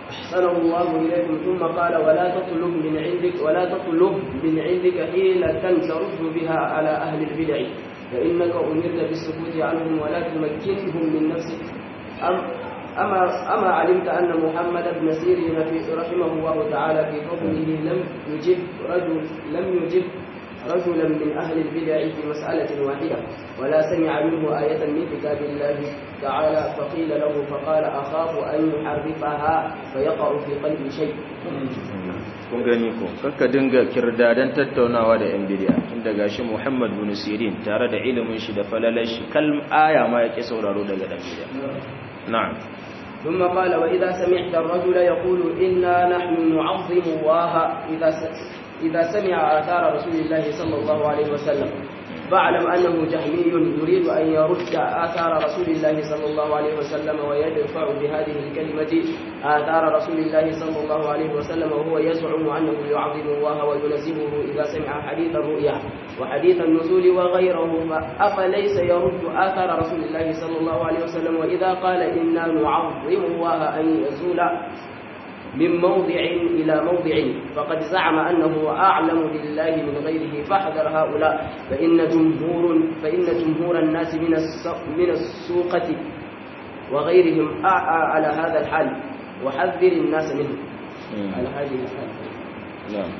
أحسن الله إليكم ثم قال ولا تطلب من عندك ولا تطلب من عندك حيلة ترد بها على أهل البدع فإنك أمرت بالسكوت عنهم ولا تمكنهم من نفسك أم أما أما علمت أن محمد بن سيرين رحمه الله تعالى في فضله لم يجب رجل لم يجب رجلا من أهل البدع في مسألة واحدة ولا سمع منه آية من كتاب الله تعالى فقيل له فقال أخاف أن يحرفها فيقع في قلبي شيء kun gani ko kakka dinga kirdadan tattaunawa da yan bidiya tun daga shi Muhammad bin Sirin tare da ilimin shi da falalar shi kalm aya ma yake sauraro daga dan bidiya na'am ثم قال وإذا سمعت الرجل يقول إنا نحن نعظم الله إذا إذا سمع آثار رسول الله صلى الله عليه وسلم فاعلم أنه جهمي يريد أن يرد آثار رسول الله صلى الله عليه وسلم ويدفع بهذه الكلمة آثار رسول الله صلى الله عليه وسلم وهو يزعم أنه يعظم الله وينزهه إذا سمع حديث الرؤيا وحديث النزول وغيره أفليس يرد آثار رسول الله صلى الله عليه وسلم وإذا قال إنا نعظم الله أن يزول من موضع إلى موضع فقد زعم أنه أعلم بالله من غيره فاحذر هؤلاء فإن جمهور فإن جمهور الناس من من السوقة وغيرهم أعى على هذا الحال وحذر الناس منه على هذه الحال نعم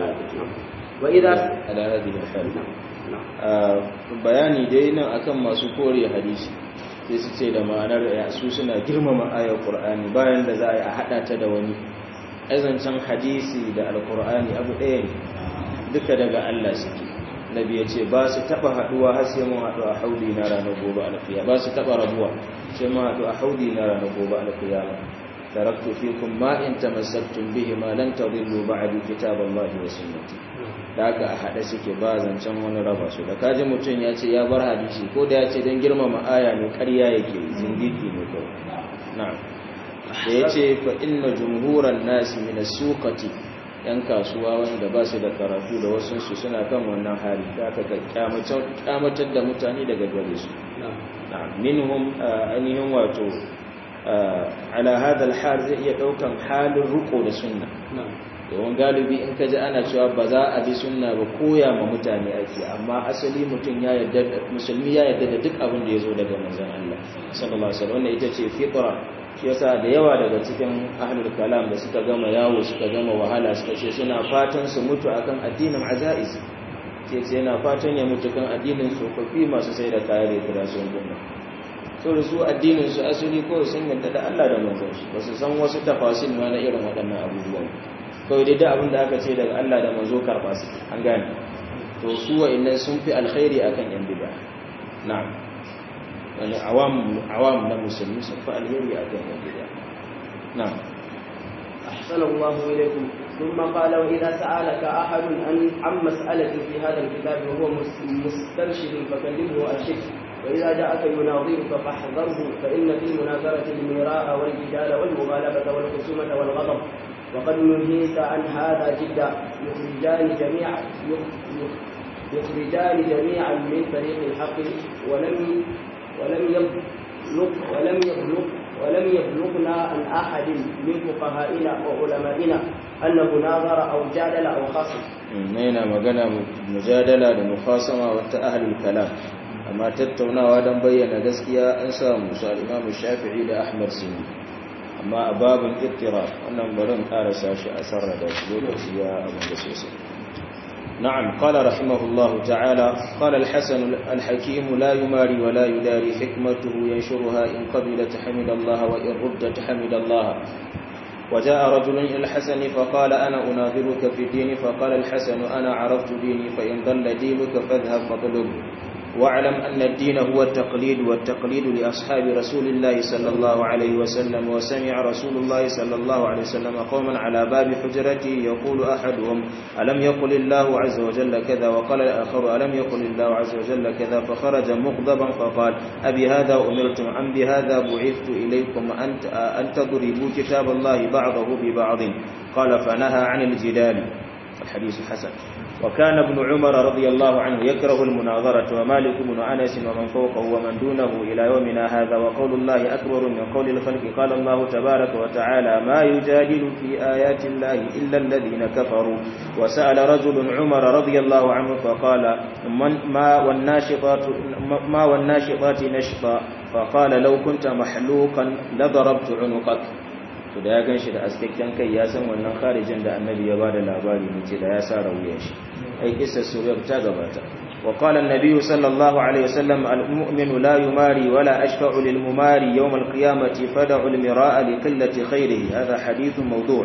وإذا على هذه الحال bayani dai nan akan masu kore hadisi sai su ce da ma'anar su suna girmama ayar Qur'ani bayan da za a yi a hada ta da wani azancin hadisi da alkur'ani abu ɗaya ne duka daga Allah suke nabi ya ce ba su taɓa haɗuwa har sai mun haɗu a haudi na ranar gobe alfiya ba su taɓa rabuwa sai mun haɗu a haudi na ranar gobe alfiya taraktu fikum ma in tamassaktum bihi ma lan tadillu ba'di kitaballahi wa sunnati da haka a haɗe suke ba zancen wani raba su da kaji mutum ya ce ya bar hadisi ko da ya ce don girmama aya ne ƙarya yake zindiki ne kawai na'am da ya ce fa inna jumhuran nasi mina sukati yan kasuwa wanda ba su da karatu da wasunsu suna kan wannan hali da aka kyamatar da mutane daga gare su minhum ainihin wato ala hadal hal zai iya daukan halin ruko da sunna domin galibi in ka ji ana cewa ba za a bi sunna ba koya ma mutane ake amma asali mutum ya yarda musulmi ya yarda da duk abin da ya zo daga manzon Allah sallallahu alaihi wasallam wannan ita ce fitra shi yasa da yawa daga cikin ahlul kalam da suka gama yawo suka gama wahala suka ce suna fatan su mutu akan addinin azaiz ce ce yana fatan ya mutu kan addinin tsofaffi masu sai da kayan rekira sun gumma so da su addinin su asali ko sun yadda da Allah da manzon shi ba su san wasu tafasil ma na irin waɗannan abubuwan kawai dai da abin da aka ce daga Allah da manzo karɓa su an gane to su wa'annan sun fi alkhairi akan yan bid'a na'am wani awam na musulmi sun fi alheri a kan gida na أحسن الله إليكم ثم قال وإذا سألك أحد عن عن مسألة في هذا الكتاب وهو مسترشد فكلمه أشد وإذا جاءك يناظرك فاحذره فإن في المناظرة المراء والجدال والمغالبة والخصومة والغضب وقد نهيت عن هذا جدا يخرجان جميعا يخرجان جميعا من طريق الحق ولم ولم يبلغ ولم يبلغ ولم يبلغنا عن احد من فقهائنا وعلمائنا انه ناظر او جادل او خاصم. هنا magana mujadala da mukhasama wata ahlul kalam amma tattaunawa dan bayyana gaskiya an samu su al-Imam Shafi'i da Ahmad Sunni amma a babin ittira wannan barin karasa shi a sarrada shi lokaci ya abin da sosai نعم قال رحمه الله تعالى قال الحسن الحكيم لا يماري ولا يداري حكمته ينشرها إن قبلت حمد الله وإن ردت حمد الله وجاء رجل إلى الحسن فقال أنا أناظرك في الدين فقال الحسن أنا عرفت ديني فإن ضل دينك فاذهب فاطلب واعلم أن الدين هو التقليد والتقليد لأصحاب رسول الله صلى الله عليه وسلم وسمع رسول الله صلى الله عليه وسلم قوما على باب حجرته يقول أحدهم ألم يقل الله عز وجل كذا وقال الآخر ألم يقل الله عز وجل كذا فخرج مغضبا فقال أبي هذا أمرتم أم بهذا بعثت إليكم أن تضربوا كتاب الله بعضه ببعض قال فنهى عن الجدال الحديث حسن وكان ابن عمر رضي الله عنه يكره المناظرة ومالك بن أنس ومن فوقه ومن دونه إلى يومنا هذا وقول الله أكبر من قول الخلق قال الله تبارك وتعالى ما يجادل في آيات الله إلا الذين كفروا وسأل رجل عمر رضي الله عنه فقال من ما والناشطات ما والناشطات نشطا فقال لو كنت محلوقا لضربت عنقك to da ya gan shi da askakken kai ya san wannan kharijin da annabi ya bada labari ne ce da ya sa rawuyan shi ai kissa suriyar ta gabata wa qala an-nabiy sallallahu alaihi wasallam al-mu'minu la yumari wala ashfa'u lil mumari yawm al-qiyamati fad'u al-mira'a li qillati khayrihi hadha hadithun mawdu'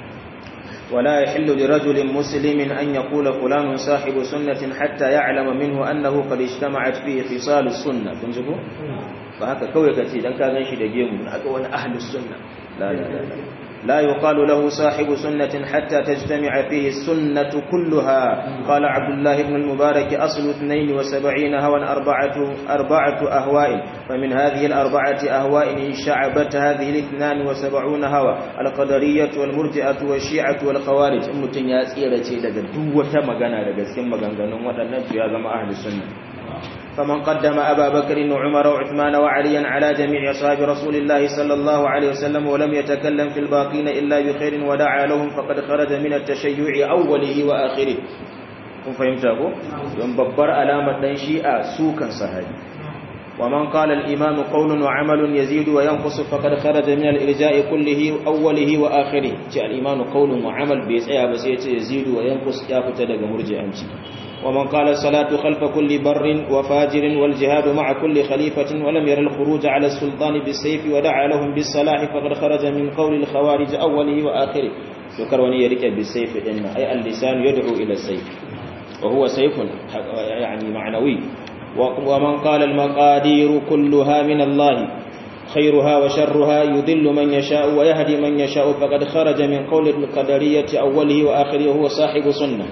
ولا يحل لرجل مسلم أن يقول فلان صاحب سنة حتى يعلم منه أنه قد اجتمعت فيه خصال السنة كنجبه فهكا كوي كتي دان كان شي da gemu haka wani ahlus sunna لا لا لا لا لا يقال له صاحب سنة حتى تجتمع فيه السنة كلها قال عبد الله بن المبارك أصل اثنين وسبعين هوى أربعة, أربعة أهواء فمن هذه الأربعة أهواء شعبت هذه الاثنان وسبعون هوى القدرية والمرجئة والشيعة والخوارج أمتن ياسيرة لدى دوة مغانا لدى سكين مغانا ودى يا جماعة أهل السنة فمن قدم أبا بكر وعمر وعثمان وعليا على جميع أصحاب رسول الله صلى الله عليه وسلم ولم يتكلم في الباقين إلا بخير ودعا لهم فقد خرج من التشيع أوله وآخره kun fahimta ko don babbar alamar dan shi'a sukan sahabi ومن قال الإيمان قول وعمل يزيد وينقص فقد خرج من الإرجاء كله أوله وآخره جاء الإيمان قول وعمل بيسعى بس يزيد وينقص يا فتدق مرجع أمشي ومن قال الصلاة خلف كل بر وفاجر والجهاد مع كل خليفة ولم ير الخروج على السلطان بالسيف ودعا لهم بالصلاح فقد خرج من قول الخوارج أوله وآخره ذكر وني يرك بالسيف إن أي اللسان يدعو إلى السيف وهو سيف يعني معنوي ومن قال المقادير كلها من الله خيرها وشرها يذل من يشاء ويهدي من يشاء فقد خرج من قول القدرية أوله وآخره وهو صاحب سنة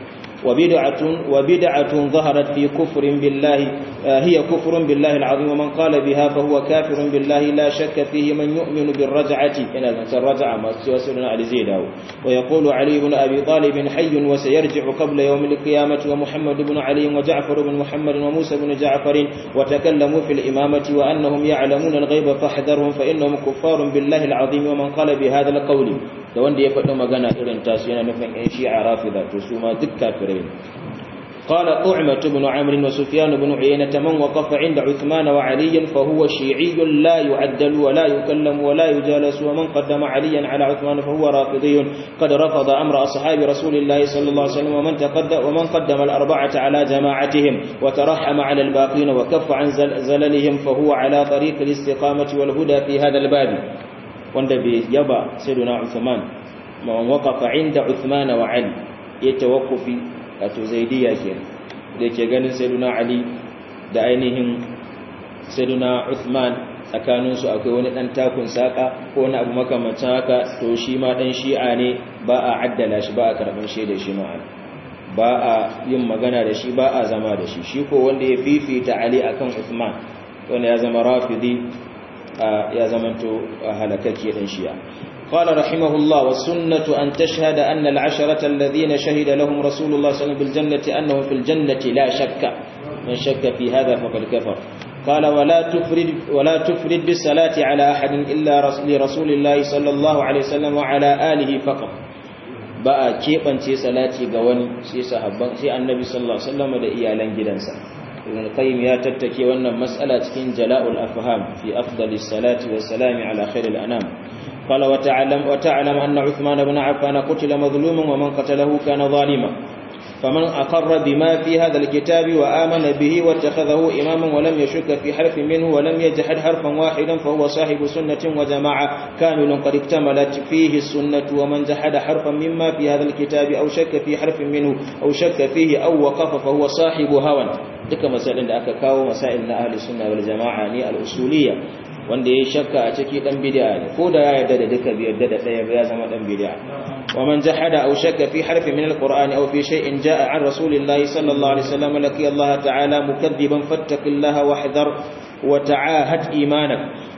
وبدعة وبدعة ظهرت في كفر بالله هي كفر بالله العظيم ومن قال بها فهو كافر بالله لا شك فيه من يؤمن بالرجعة إن الرجعة ما سيسرنا على زيده ويقول علي بن أبي طالب حي وسيرجع قبل يوم القيامة ومحمد بن علي وجعفر بن محمد وموسى بن جعفر وتكلموا في الإمامة وأنهم يعلمون الغيب فاحذرهم فإنهم كفار بالله العظيم ومن قال بهذا القول da wanda ya faɗi magana irin tasu yana nufin ‘yan shi'a rafida to su ma duk kafirai قال طعمة بن عمرو وسفيان بن عيينة من وقف عند عثمان وعلي فهو شيعي لا يعدل ولا يكلم ولا يجالس ومن قدم عليا على عثمان فهو رافضي قد رفض أمر أصحاب رسول الله صلى الله عليه وسلم ومن, تقدم ومن قدم الأربعة على جماعتهم وترحم على الباقين وكف عن زللهم فهو على طريق الاستقامة والهدى في هذا الباب wanda bai yaba sayyiduna Uthman man waqafa inda Uthman wa Ali ya tawakkufi wato zaidiya kenan da yake ganin sayyiduna Ali da ainihin sayyiduna Uthman tsakanin su akwai wani dan takun saka ko wani abu makamancin haka to shi ma dan shi'a ne ba a addala shi ba a karban shaidar shi ma'ana ba a yin magana da shi ba a zama da shi shi ko wanda ya fifita Ali akan Uthman wanda ya zama rafidi ya zamanto halakaki dan shi'a قال رحمه الله والسنة أن تشهد أن العشرة الذين شهد لهم رسول الله صلى الله عليه وسلم بالجنة أنهم في الجنة لا شك من شك في هذا فقد كفر قال ولا تفرد ولا تفرد بالصلاة على أحد إلا لرسول الله صلى الله عليه وسلم وعلى آله فقط بقى keɓance salati ga wani sai sahabban sai annabi sallallahu alaihi wasallam da iyalan gidansa ibn qayyim ya tattake wannan mas'ala cikin jala'ul afham fi afdalis salati was salami ala khairil anam قال وتعلم وتعلم أن عثمان بن عفان قتل مظلوما ومن قتله كان ظالما فمن أقر بما في هذا الكتاب وآمن به واتخذه إماما ولم يشك في حرف منه ولم يجحد حرفا واحدا فهو صاحب سنة وجماعة كامل قد اكتملت فيه السنة ومن جحد حرفا مما في هذا الكتاب أو شك في حرف منه أو شك فيه أو وقف فهو صاحب هوى duka masalin da aka kawo masail na ahli sunna wal jama'a ne al-usuliyya wanda yayi shakka a ciki dan bid'a ne ko da ya yarda da duka bi yarda da daya ba ya zama dan bid'a wa man jahada aw shakka fi harfi min al-qur'ani aw fi shay'in jaa an rasulillahi sallallahu alaihi wasallam laki Allah ta'ala mukadiban fattaqillaha wahdhar wa ta'ahad imanak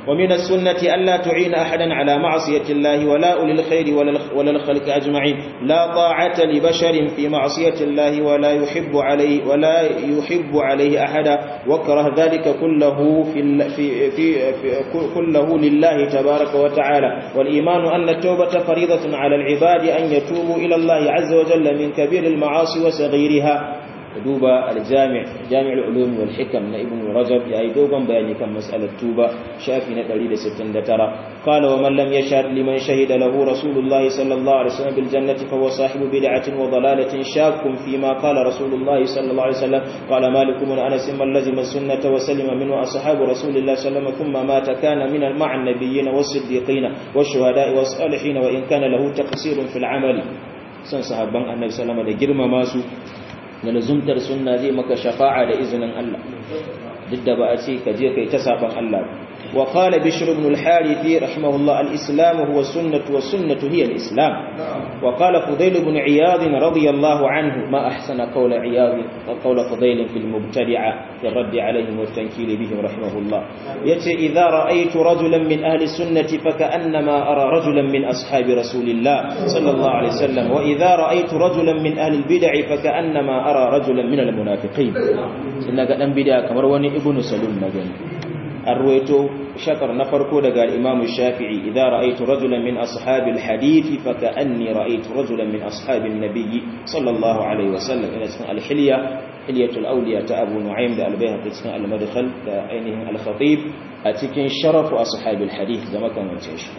ومن السنة ألا تعين أحدا على معصية الله ولا أولي الخير ولا الخلق أجمعين لا طاعة لبشر في معصية الله ولا يحب عليه ولا يحب عليه أحدا وكره ذلك كله في, في, في, في كله لله تبارك وتعالى والإيمان أن التوبة فريضة على العباد أن يتوبوا إلى الله عز وجل من كبير المعاصي وصغيرها duba aljami' jami'ul ulum wal hikam na ibn rajab yayi dogon bayani kan mas'alar tuba shafi na 169 qala wa man lam yashhad liman shahida lahu rasulullahi sallallahu alaihi wasallam bil jannati fa huwa sahibu bid'atin wa dalalatin shakkun fi ma qala rasulullahi sallallahu alaihi wasallam qala malik ibn anas man lazima sunnata wa salima minhu ashabu rasulillahi sallallahu alaihi wasallam thumma mata kana min al ma'a an-nabiyyin was-siddiqin wash-shuhada'i was-salihin wa in kana lahu taqsirun fil 'amali san sahabban annabi sallallahu alaihi wasallam da girmama su da lazumtar sunna zai maka shafa'a da izinin Allah duk da ba a ce ka je kai ta saban Allah wa qala bishr ibn al-harith rahimahullah al-islam huwa sunnah wa sunnah hiya al-islam wa qala fudayl ibn iyad radiyallahu anhu ma ahsana qawla iyad wa qawla fudayl fi al-mubtadi'a fi ar-radd alayhim wa at-tankil bihim rahimahullah yace idha ra'aytu rajulan min ahli sunnati fa ka'annama ara rajulan min ashabi rasulillah sallallahu alayhi wasallam wa idha ra'aytu rajulan min ahli al-bid'ah fa ka'annama ara rajulan min al-munafiqin inna ga dan bid'a kamar wani ibnu salum magani an ruwaito shakar na farko daga al-imam shafi'i idza ra'aytu rajulan min ashabil hadith fa ka'anni ra'aytu rajulan min ashabin nabiy sallallahu alaihi wasallam ina cikin al-hilya hilyatul awliya ta abu nu'aym da al-bayhaqi cikin al-madkhal da ainihin al-khatib a cikin sharafu ashabil hadith da makamancin shi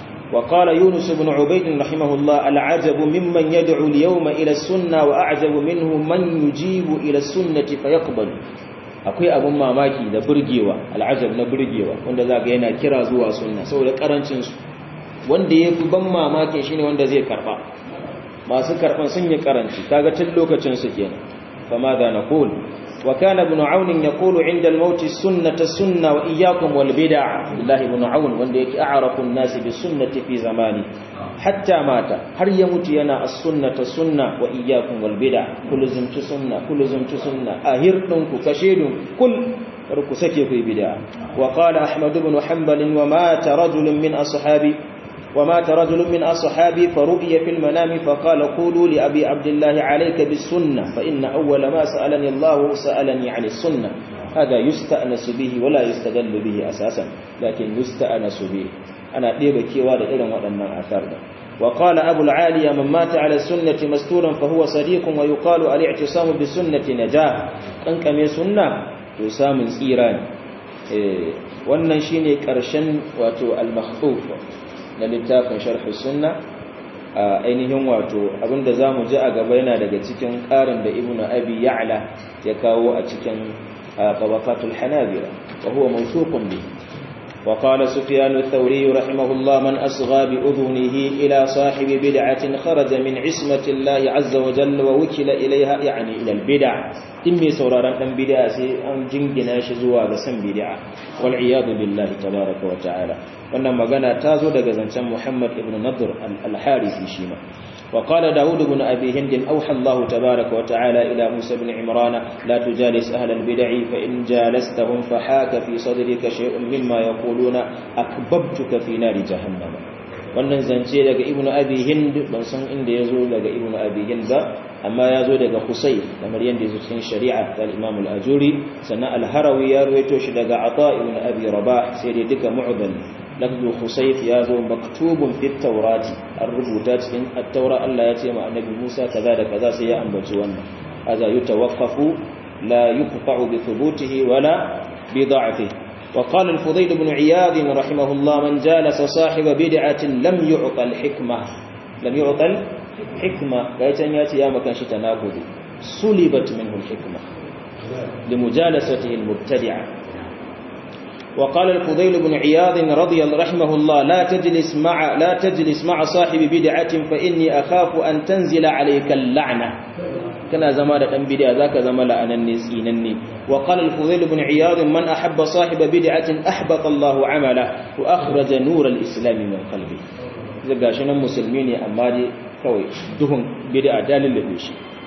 وقال يونس بن عبيد رحمه الله العجب ممن يدعو اليوم إلى السنة وأعجب منه من يجيب إلى السنة فيقبل akwai abin mamaki da burgewa al'ajab na burgewa wanda za ga yana kira zuwa sunna saboda karancin su wanda ya fi ban mamakin shine wanda zai karba masu karban sun yi karanci kaga tun lokacin su kenan fama da naqul wa kana ibn aun yaqulu inda al-maut sunnata sunna wa iyyakum wal bid'a billahi ibn aun wanda yake a'rafu an-nas bi sunnati fi zamani hatta mata har ya mutu yana as-sunnata sunna wa iyyakum wal bid'a kullu sunna kullu sunna ahir dinku kashedun kul kar ku sake ku bid'a wa qala ahmad ibn hanbal wa mata rajulun min ashabi ومات رجل من أصحابي فرؤي في المنام فقال قولوا لأبي عبد الله عليك بالسنة فإن أول ما سألني الله سألني عن السنة هذا يستأنس به ولا يستدل به أساسا لكن يستأنس به أنا ɗeba kewa da irin waɗannan asar da وقال أبو العالية من مات على السنة مستورا فهو صديق ويقال الاعتصام بالسنة نجاة أنك من سنة يسام الإيران wannan shine karshen wato al-makhtuf na littafin sharh sunna a ainihin wato abinda zamu ji a gaba yana daga cikin karin da ibnu abi ya'la ya kawo a cikin tabaqatul hanabila wa huwa mawsuqun bihi وقال سفيان الثوري رحمه الله من أصغى بأذنه إلى صاحب بدعة خرج من عصمة الله عز وجل ووكل إليها يعني إلى البدع إمي سورارا أن بدع أن جنجنا شزوا بسم بدع والعياذ بالله تبارك وتعالى wannan magana ta zo daga zancen Muhammad ibn Nadr al-Harisi shi ma wa qala Dawud ibn Abi Hind awha Allah tabaaraka wa ta'ala ila Musa ibn Imran la tujalis ahla al-bid'i fa in jalastahum fa haka fi sadrika shay'un mimma yaquluna akbabtuka fi nari jahannam wannan zance daga Ibn Abi Hind ban san inda yazo daga Ibn Abi Hind ba amma yazo daga Husayf kamar yanda yazo cikin shari'a ta Imam al-Ajuri sannan al-Harawi ya ruwaito shi daga Ata ibn Abi Rabah sai dai duka mu'dal lafzu khusayf ya zo maktubun fi taurati an rubuta cikin at-taura Allah ya ce ma annabi Musa kaza da kaza sai ya ambaci wannan aza yutawaqqafu la yuqta'u bi thubutihi wala bi da'fihi wa qala al-fudayl ibn iyad rahimahullah man jalasa sahiba bid'atin lam yu'ta al-hikma lam yu'ta al-hikma kai can ya ce ya makan shi tanakudi sulibat minhu al-hikma limujalasatihi al-mubtadi'a وقال الفضيل بن عياض رضي الله رحمه الله لا تجلس مع لا تجلس مع صاحب بدعة فإني أخاف أن تنزل عليك اللعنة كان زمان دان بدعة ذاك زمان لأنني سينني وقال الفضيل بن عياض من أحب صاحب بدعة أحبط الله عمله وأخرج نور الإسلام من قلبه زغا شنن مسلمين أما دي kawai duhun bid'a dalil da shi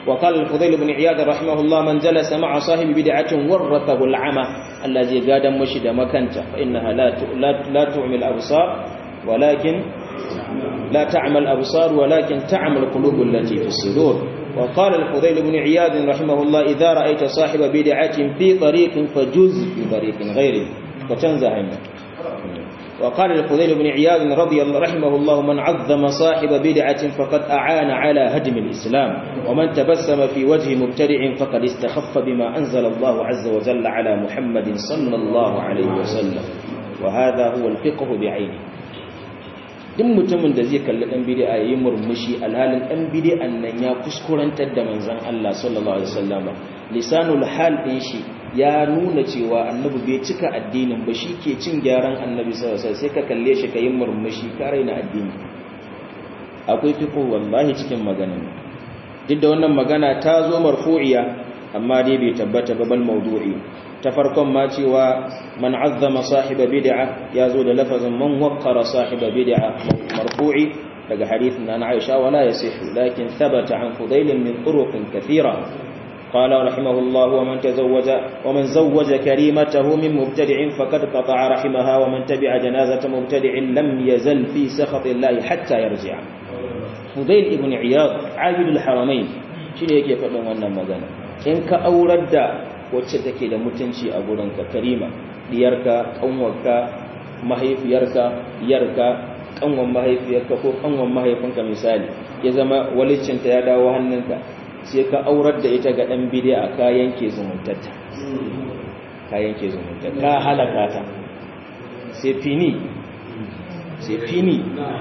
وقال الفضيل بن عياض رحمه الله من جلس مع صاحب بدعة ورثه العمى الذي قاد مشد مكانته فإنها لا لا لا تعمي الأبصار ولكن لا تعمى الأبصار ولكن تعمى القلوب التي في الصدور وقال الفضيل بن عياض رحمه الله إذا رأيت صاحب بدعة في طريق فجز في طريق غيره وتنزع منه وقال الفضيل بن عياض رضي الله رحمه الله من عظم صاحب بدعة فقد أعان على هدم الإسلام ومن تبسم في وجه مبتدع فقد استخف بما أنزل الله عز وجل على محمد صلى الله عليه وسلم وهذا هو الفقه بعينه duk mutumin da zai kalli dan bid'a yayi murmushi alhalin dan bid'an nan ya kuskurantar da manzon Allah sallallahu alaihi wasallam lisanul hal din shi ya nuna cewa annabi bai cika addinin ba shi ke cin gyaran annabi sallallahu alaihi wasallam sai ka kalle shi kayi murmushi ka raina addini akwai fiqh wallahi cikin maganar duk da wannan magana ta zo marfu'iya amma dai bai tabbata ba bal mawdu'i ta farkon ma cewa man azzama sahiba bid'a ya zo da lafazin man waqqara sahiba bid'a marfu'i daga hadithin na Aisha wala yasihu lakin thabata an fudail min turuq kathira قال رحمه الله ومن تزوج ومن زوج كريمته من مبتدع فقد قطع رحمها ومن تبع جنازة مبتدع لم يزل في سخط الله حتى يرجع فضيل ابن عياض عابد الحرمين shine yake faɗin wannan magana in ka aurar da wacce take da mutunci a gurinka karima diyarka kanwarka mahaifiyarka yarka kanwan mahaifiyarka ko kanwan mahaifinka misali ya zama walicinta ya dawo hannunka sai ka aurar da ita ga dan bidiya ka yanke zumuntarta ka yanke zumuntarta ka halaka ta sai fini sai fini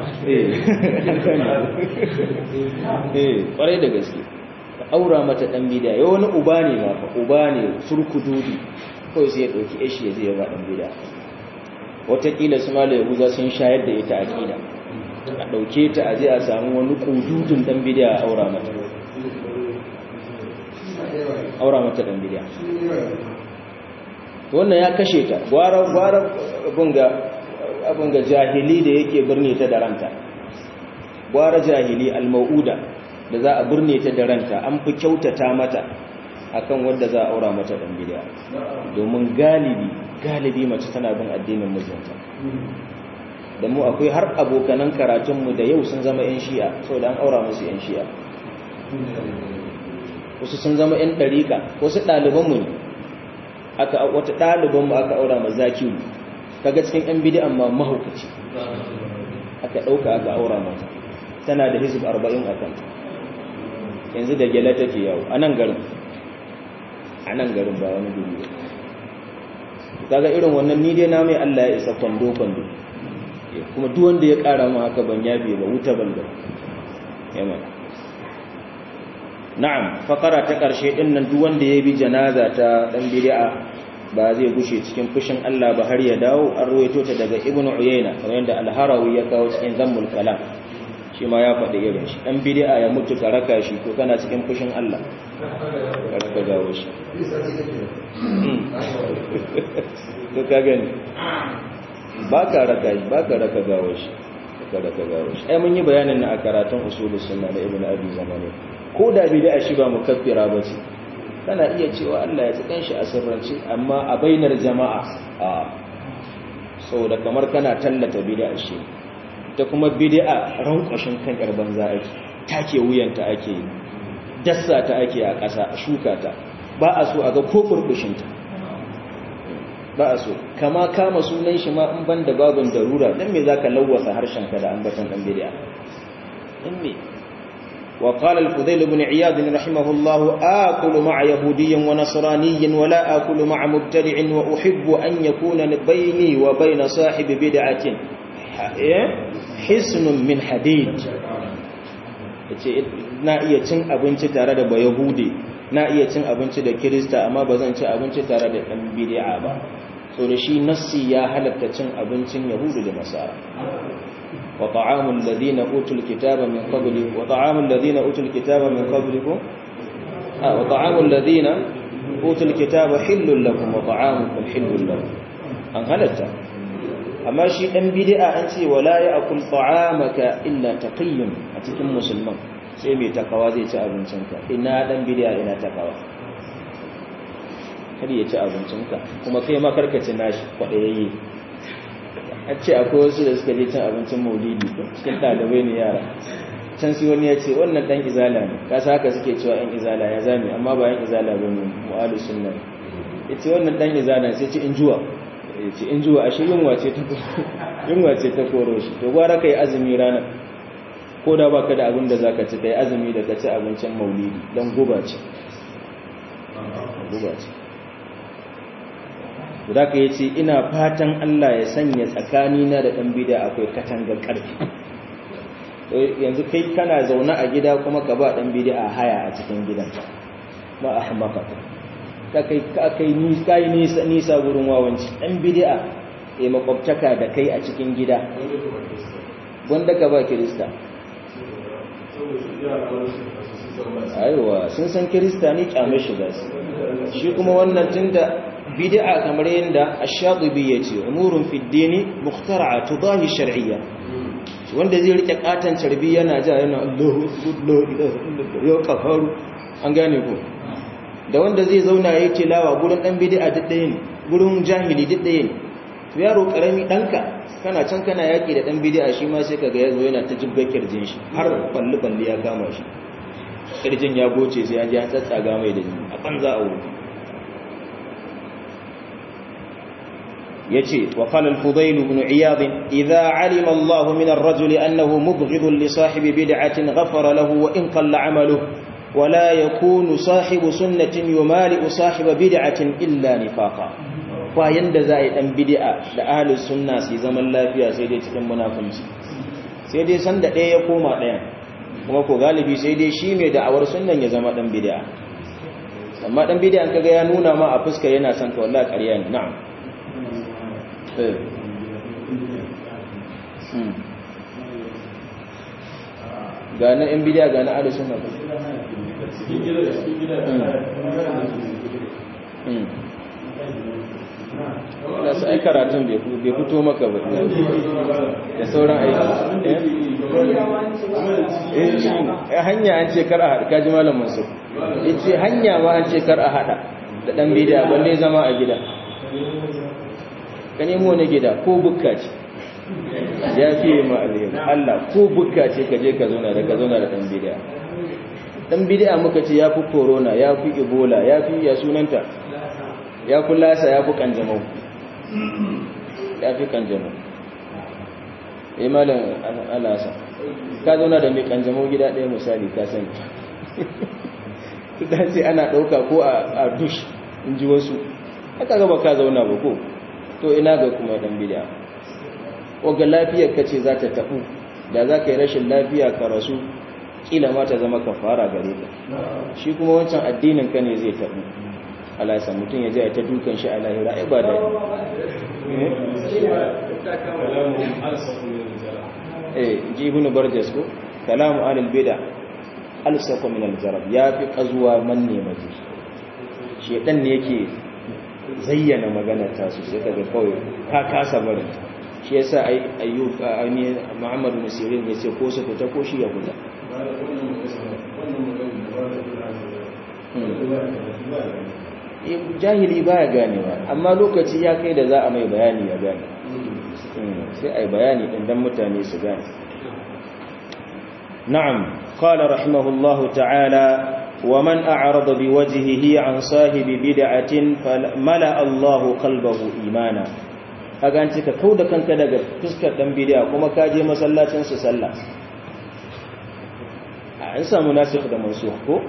eh kwarai da gaske ka aura mata dan bidiya yau wani uba ne ma fa uba ne surkududi kawai sai ya dauki ishi ya zai ba dan bidiya watakila su mala yahuza sun shayar da ita aqida a dauke ta aje a samu wani kududun dan bidiya a aura mata aura mata dan bidiya wannan ya kashe ta gwara gwara bunga abin ga jahili da yake birne ta da ranta gwara jahili al-mau'uda da za a birne ta da ranta an fi kyautata mata akan wanda za a aura mata dan bid'a domin galibi galibi mace tana bin addinin mijinta da mu akwai har abokanan karatunmu da yau sun zama 'yan shi'a saboda an aura musu 'yan shi'a wasu sun zama 'yan ɗariƙa wasu ɗalibanmu ne aka wata ɗalibanmu aka aura ma zakiyu kaga cikin 'yan bidi'an ma mahaukaci aka ɗauka aka aura mata tana da hizib arba'in a kanta yanzu da gyala take yawo a nan garin a nan garin ba wani gudu ba kaga irin wannan ni dai na mai Allah ya isa kwando-kwando kuma duk wanda ya ƙara mu haka ban yabe ba wuta balba yamma na'am fakara ta ƙarshe ɗin nan duk wanda ya bi janaza ta ɗan bid'a ba zai gushe cikin fushin Allah ba har ya dawo an ruwaito ta daga Ibn Uyayna kamar yadda Al-Harawi ya kawo cikin Zammul Kalam shi ma ya faɗi irin shi ɗan bid'a ya mutu ka raka shi ko kana cikin fushin Allah ka raka gawo shi to ka gani ba ka raka shi ba ka raka gawo shi ka raka gawo shi ai mun yi bayanin na a karatun usulus sunna da Ibn Abi Zamani ko da bid'a shi ba mukaffira bace kana iya cewa Allah ya tsikan shi a sirrance amma a bainar jama'a a saboda kamar kana tallata bid'a shi ta kuma bid'a rankwashin kan yar banza ake take wuyanta ake dassa ta ake a ƙasa shuka ta ba a so a ga ko furkushin ta ba a so kama kama sunan shi ma in banda babin darura dan me zaka lawwasa harshen ka da ambaton dan bid'a in me وقال الفضيل بن عياض رحمه الله آكل مع يهودي ونصراني ولا آكل مع مبتدع وأحب أن يكون بيني وبين صاحب بدعة حسن من حديد na iya cin abinci tare da bayahudi na iya cin abinci da kirista amma ba zan ci abinci tare da ɗan bid'a ba so da shi nassi ya halatta cin abincin yahudu da nasara وطعام الذين أوتوا الكتاب من قبلكم وطعام الذين أوتوا الكتاب من قبلكم آه وطعام الذين أوتوا الكتاب حل لكم وطعامكم حل لكم أن هلتا أما شيء أن بدأ أنت ولا يأكل طعامك إلا تقي أتكم مسلمان sai mai takawa zai ci abincinka ina dan bidiya ina takawa kar ya ci abincinka kuma kai ma karkaci nashi kwaɗayayye a ce akwai wasu da suka je cin abincin maulidi cikin ɗalibai ne yara can sai wani ya ce wannan ɗan izala ne kasa haka suke cewa ‘yan izala ya zame amma ba ‘yan izala ba ne mu'alu sunna ya ce wannan ɗan izala sai ce in juwa ya ce in juwa ashe yunwa ce ta koro shi to gwara ka yi azumi ranar ko da baka da abin da za ka ci ka yi azumi da ka ci abincin maulidi don guba ce guba ce da ka yi ce ina fatan Allah ya sanya tsakanina da ɗan bida akwai katangar ƙarfi yanzu kai kana zaune a gida kuma ka ba ɗan bida a haya a cikin gidan ba a hamaka ka kai nisa nisa wurin wawanci ɗan bida ya makwabtaka da kai a cikin gida wanda ka ba kirista aiwa sun san kirista ne kyame shiga su shi kuma wannan tunda bid'a kamar yadda ash-shatibi yace umurun fi ad-dini mukhtar'a tudahi shar'iyya wanda zai rike katan carbi yana ja yana Allahu Allahu ya kafaru an gane ko da wanda zai zauna yayi tilawa gurin dan bid'a duk ɗaya ne gurin jahili duk ɗaya ne to yaro karami danka kana can kana yaki da dan bid'a shi ma sai kaga yazo yana ta jibga kirjin shi har balli balli ya kama shi kirjin ya goce sai ya ji an tsatsaga mai da jini a banza a wuri yace wa qala al-fudayl ibn iyad idha alima Allah min ar-rajuli annahu mubghid li sahibi bid'atin ghafara lahu wa in qalla 'amaluhu wa la yakunu sahibu sunnatin yumali sahiba bid'atin illa nifaqa bayan da za a yi dan bid'a da ahli sunna su zaman lafiya sai dai cikin munafunci sai dai san da ɗaya ya koma ɗaya kuma ko galibi sai dai shi mai da'awar sunnan ya zama dan bid'a amma dan bid'a an kaga ya nuna ma a fuskar yana son ka wallahi ƙarya ne na'am ga na yan bidiya ga na adu suna da su ai karatun bai fito maka ba da sauran aiki eh hanya an ce kar a haɗa kaji malam masu ya ce hanya ma an ce kar a haɗa da ɗan bidiya balle zama a gida ka nemo na gida ko bukka ce ya fiye ma alheri Allah ko bukka ce ka je ka zauna da ka zauna da ɗan bidiya ɗan bidiya muka ce ya fi corona ya fi ebola ya fi ya sunanta ya fi lasa ya fi kanjamau ya fi kanjamau ya malam alasa ka zauna da mai kanjamau gida ɗaya misali ka sani ta ce ana ɗauka ko a dush in ji wasu aka gaba ka zauna ba ko to ina ga kuma dan bid'a waga lafiyar kace za ta tabu da za ka yi rashin lafiya ka rasu kila ma ta zama kafara gare ka shi kuma wancan addinin ka ne zai tabu Allah ya san mutun ya je ta dukan shi a lahira ai ba da eh ji ibn barjas ko kalamu alil bid'a alsaqu min aljarab ya fi qazuwa manne maji shedan ne yake zayyana magana ta su sai kaga kawai ka kasa barin shi yasa ai ayyub ani muhammad bin sirin yace ko su fita ko shi ya fita jahili baya ganewa amma lokaci ya kai da za a mai bayani ya gane sai ai bayani din dan mutane su gane na'am qala rahimahullahu ta'ala ومن أعرض بوجهه عن صاحب بدعة فملأ الله قلبه إيمانا kaga an ce ka kauda kanka daga fuskar dan bid'a kuma ka je masallacin su sallah an samu nasikh da mansukh ko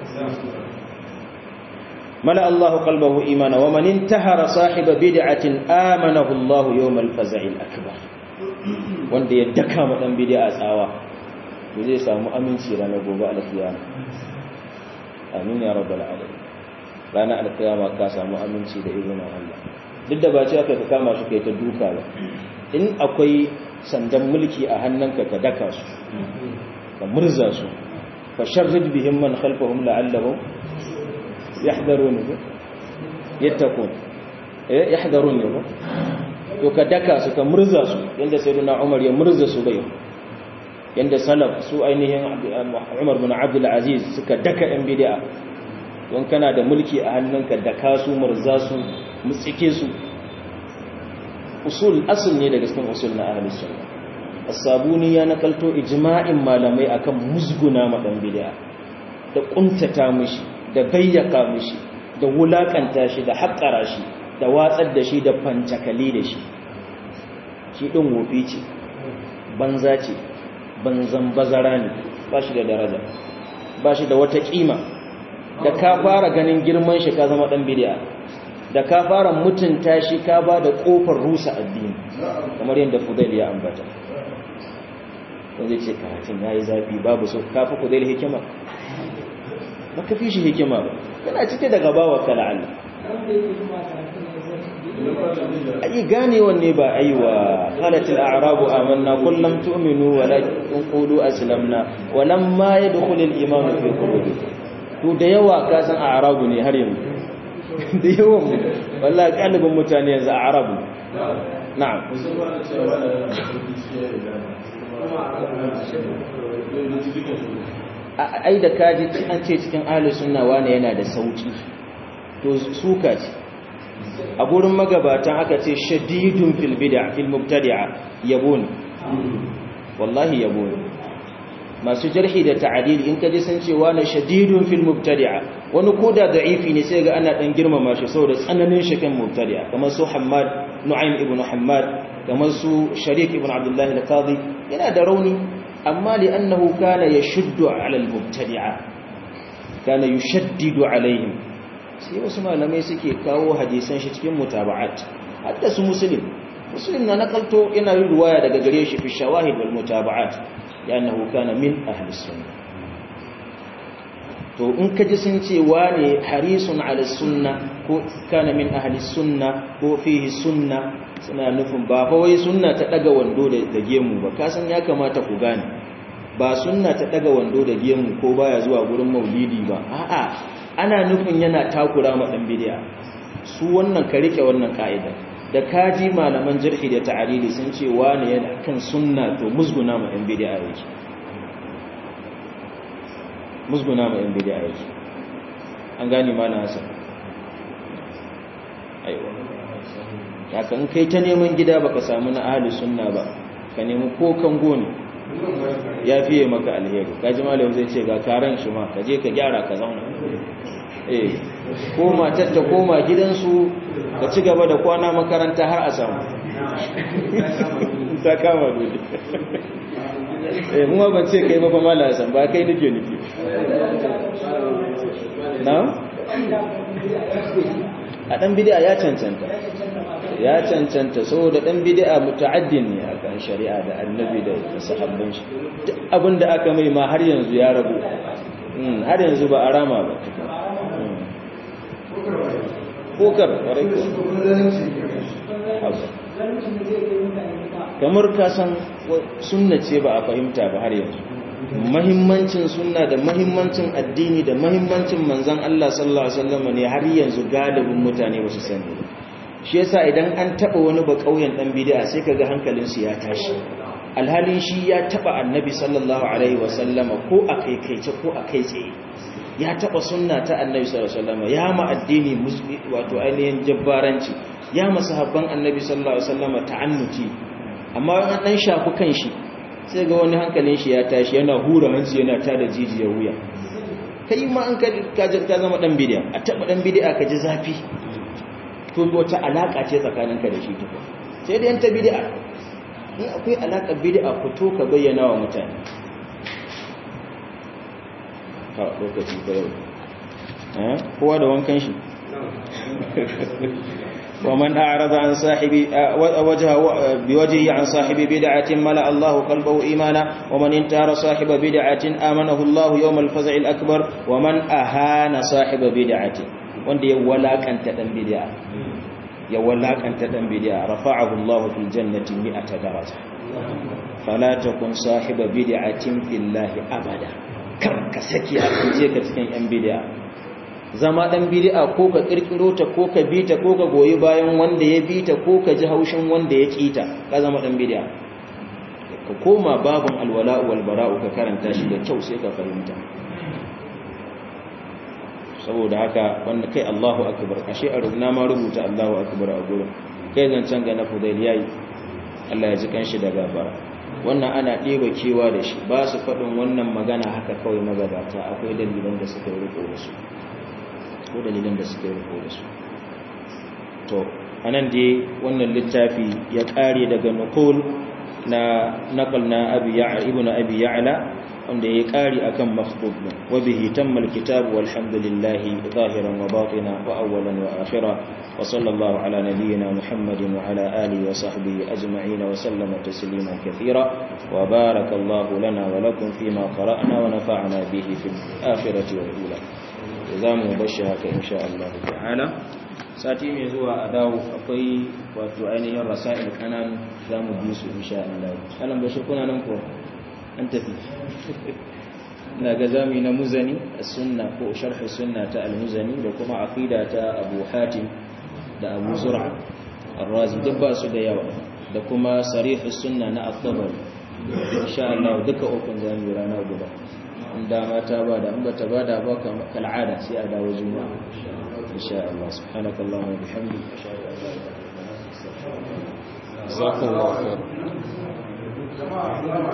mala Allahu qalbahu imana wa man intahara sahiba bid'atin amanahu Allah yawm al-faz'i al-akbar wanda ya daka ma dan bid'a tsawa to zai samu aminci ranar gobe al-qiyama amin ya rabbal alamin ranar alkiyama ka samu aminci da izinin Allah duk da ba ce aka ka kama shi kai ta duka ba in akwai sandan mulki a hannunka ka daka su ka murza su fa sharrid bihim man khalfahum la'allahum yahdharun yattaqun eh yahdharun ne ba to ka daka su ka murza su inda sayyidina Umar ya murza su bai yanda salaf su ainihin Umar bin Abdul Aziz suka daka yan bid'a don kana da mulki a hannunka da kasu murza su mutsike su usul asl ne daga cikin usul na ahlus sunna as-sabuni ya nakalto ijma'in malamai akan musguna ma dan bid'a da kuntata mishi da bayyaka mishi da wulakanta shi da haƙara shi da watsar da shi da fancakali da shi shi ɗin wofi ce banza ce banzan bazara ne ba shi da daraja ba shi da wata ƙima da ka fara ganin girman shi ka zama ɗan bidiya da ka fara mutunta shi ka ba da ƙofar rusa addini kamar yadda fudail ya ambata don zai ce karatun ya yi zafi babu so kafa fudail hikima ba ka fi shi hikima ba kana cike da gabawa kala Allah ayi ganewan ne ba aiwa halatul a'rabu amanna kullum tu'minu walakin qulu aslamna walamma yadkhulul iman fi qulubikum to da yawa ka san a'rabu ne har yanzu da yawan mu wallahi kalibin mutane yanzu a'rabu na'am ai da kaji an ce cikin ahlus sunna wane yana da sauki to suka ce a gurin magabatan aka ce shadidun fil bid'a fil mubtadi'a yabon wallahi yabon masu jarhi da ta'dil in kaji sun ce wani shadidun fil mubtadi'a wani koda da'ifi ne sai ga ana dan girmama shi saboda tsananin shi kan mubtadi'a kamar su Hammad Nu'aym ibn Hammad kamar su Sharik ibn Abdullah al-Qadi yana da rauni amma li'annahu kana yashuddu 'ala al-mubtadi'a kana yushaddidu 'alayhim sai wasu malamai suke kawo hadisan shi cikin mutaba'at hadda su muslim muslim na nakalto yana yin ruwaya daga gare shi fi shawahid wal mutaba'at li'annahu kana min ahli sunnah to in kaji sun ce wane harisun 'ala sunnah ko kana min ahli sunnah ko fihi sunnah suna nufin ba fa wai sunna ta daga wando da gemu ba kasan ya kamata ku gane ba sunna ta daga wando da gemu ko baya zuwa gurin maulidi ba a'a ana nufin yana takura ma dan bid'a su wannan ka rike wannan ka'ida da kaji malaman jirhi da ta'arili sun ce wani yana kan sunna to musguna ma dan bid'a yake musguna ma dan bid'a yake an gane malam Hassan aiwa haka in kai ta neman gida baka samu na ahli sunna ba ka nemi ko kango ne ya fiye maka alheri kaji malam zai ce ga karan shi ma ka je ka gyara ka zauna eh ko matar ta koma gidansu ka ci gaba da kwana makaranta har a samu ta kama dole eh mu ban ce kai ba fa malam san ba kai nake nufi na a dan bid'a ya cancanta ya cancanta saboda dan bid'a muta'addin ne a kan shari'a da annabi da sahabban shi duk abinda aka mai ma har yanzu ya rabu har yanzu ba a rama ba kokar kamar ka san sunna ce ba a fahimta ba har yanzu mahimmancin sunna da mahimmancin addini da mahimmancin manzon Allah sallallahu alaihi wasallam ne har yanzu galibin mutane ba su sani shi yasa idan an taba wani ba kauyen dan bid'a sai kaga hankalin su ya tashi alhalin shi ya taba annabi sallallahu alaihi wasallama ko a kaikaice ko a kai tsaye ya taba sunna ta annabi sallallahu alaihi wasallama ya ma addini wato ainihin jabbaranci ya ma sahabban annabi sallallahu alaihi wasallama ta'annuti amma an dan shafu kanshi sai ga wani hankalin shi ya tashi yana hura hanci yana tada jijiyar wuya kai ma an ka ka zama dan bid'a a taba dan bid'a ka ji zafi to wata alaka ce tsakaninka da shi tuka sai da yanta bid'a in akwai alaka bid'a fito ka bayyana wa mutane ha lokaci ko yau eh kowa da wankan shi ومن أعرض عن صاحب وجهه بوجهه عن صاحب بدعة ملأ الله قلبه إيمانا ومن انتهر صاحب بدعة آمنه الله يوم الفزع الأكبر ومن أهان صاحب بدعة wanda ya walakanta dan bid'a ya walakanta dan bid'a rafa'ahu Allah fil jannati mi'ata daraja fala takun sahiba bid'atin fillahi abada kar ka saki a kuje ka cikin yan bid'a zama dan bid'a ko ka kirkiro ta ko ka bita ko ka goyi bayan wanda ya bita ko ka ji haushin wanda ya kita ka zama dan bid'a ka koma babun alwala wal bara'u ka karanta shi da kyau sai ka fahimta saboda haka wanda kai Allahu akbar ashe a rubna ma rubuta Allahu akbar a gurin kai zancen ga na fudail yayi Allah ya ji kanshi da gafara wannan ana ɗeba kewa da shi ba su faɗin wannan magana haka kawai magabata akwai dalilan da suka yi riko da su ko dalilan da suka yi riko da su to anan dai wannan littafi ya ƙare daga nukul na naqal na abi ya'la ibnu abi ya'la wanda ya ƙari akan makhtub wa bihi tamma alkitab walhamdulillahi zahiran wa batina wa awwalan wa akhira wa sallallahu ala nabiyyina muhammadin wa ala alihi wa sahbihi ajma'in wa sallama tasliman kathira wa barakallahu lana wa lakum fima qara'na wa nafa'na bihi fil akhirati wal ula zamu bashi haka insha Allah ta'ala sati mai zuwa a dawo akwai wato ainihin rasail kanan zamu bi su insha Allah alan bashir kuna nan ko an tafi ina ga zami na muzani as-sunna ko sharh sunna ta al-muzani da kuma aqida ta Abu Hatim da Abu Zur'a ar-Razi duk ba su da yawa da kuma sarih sunna na at-Tabari insha Allah duka ukun zami rana guda in dama ta bada in bata bada ba kal'ada sai a dawo juma'a insha Allah subhanakallahumma wa bihamdika ashhadu an la ilaha illa anta astaghfiruka wa atubu ilaik جزاكم الله خير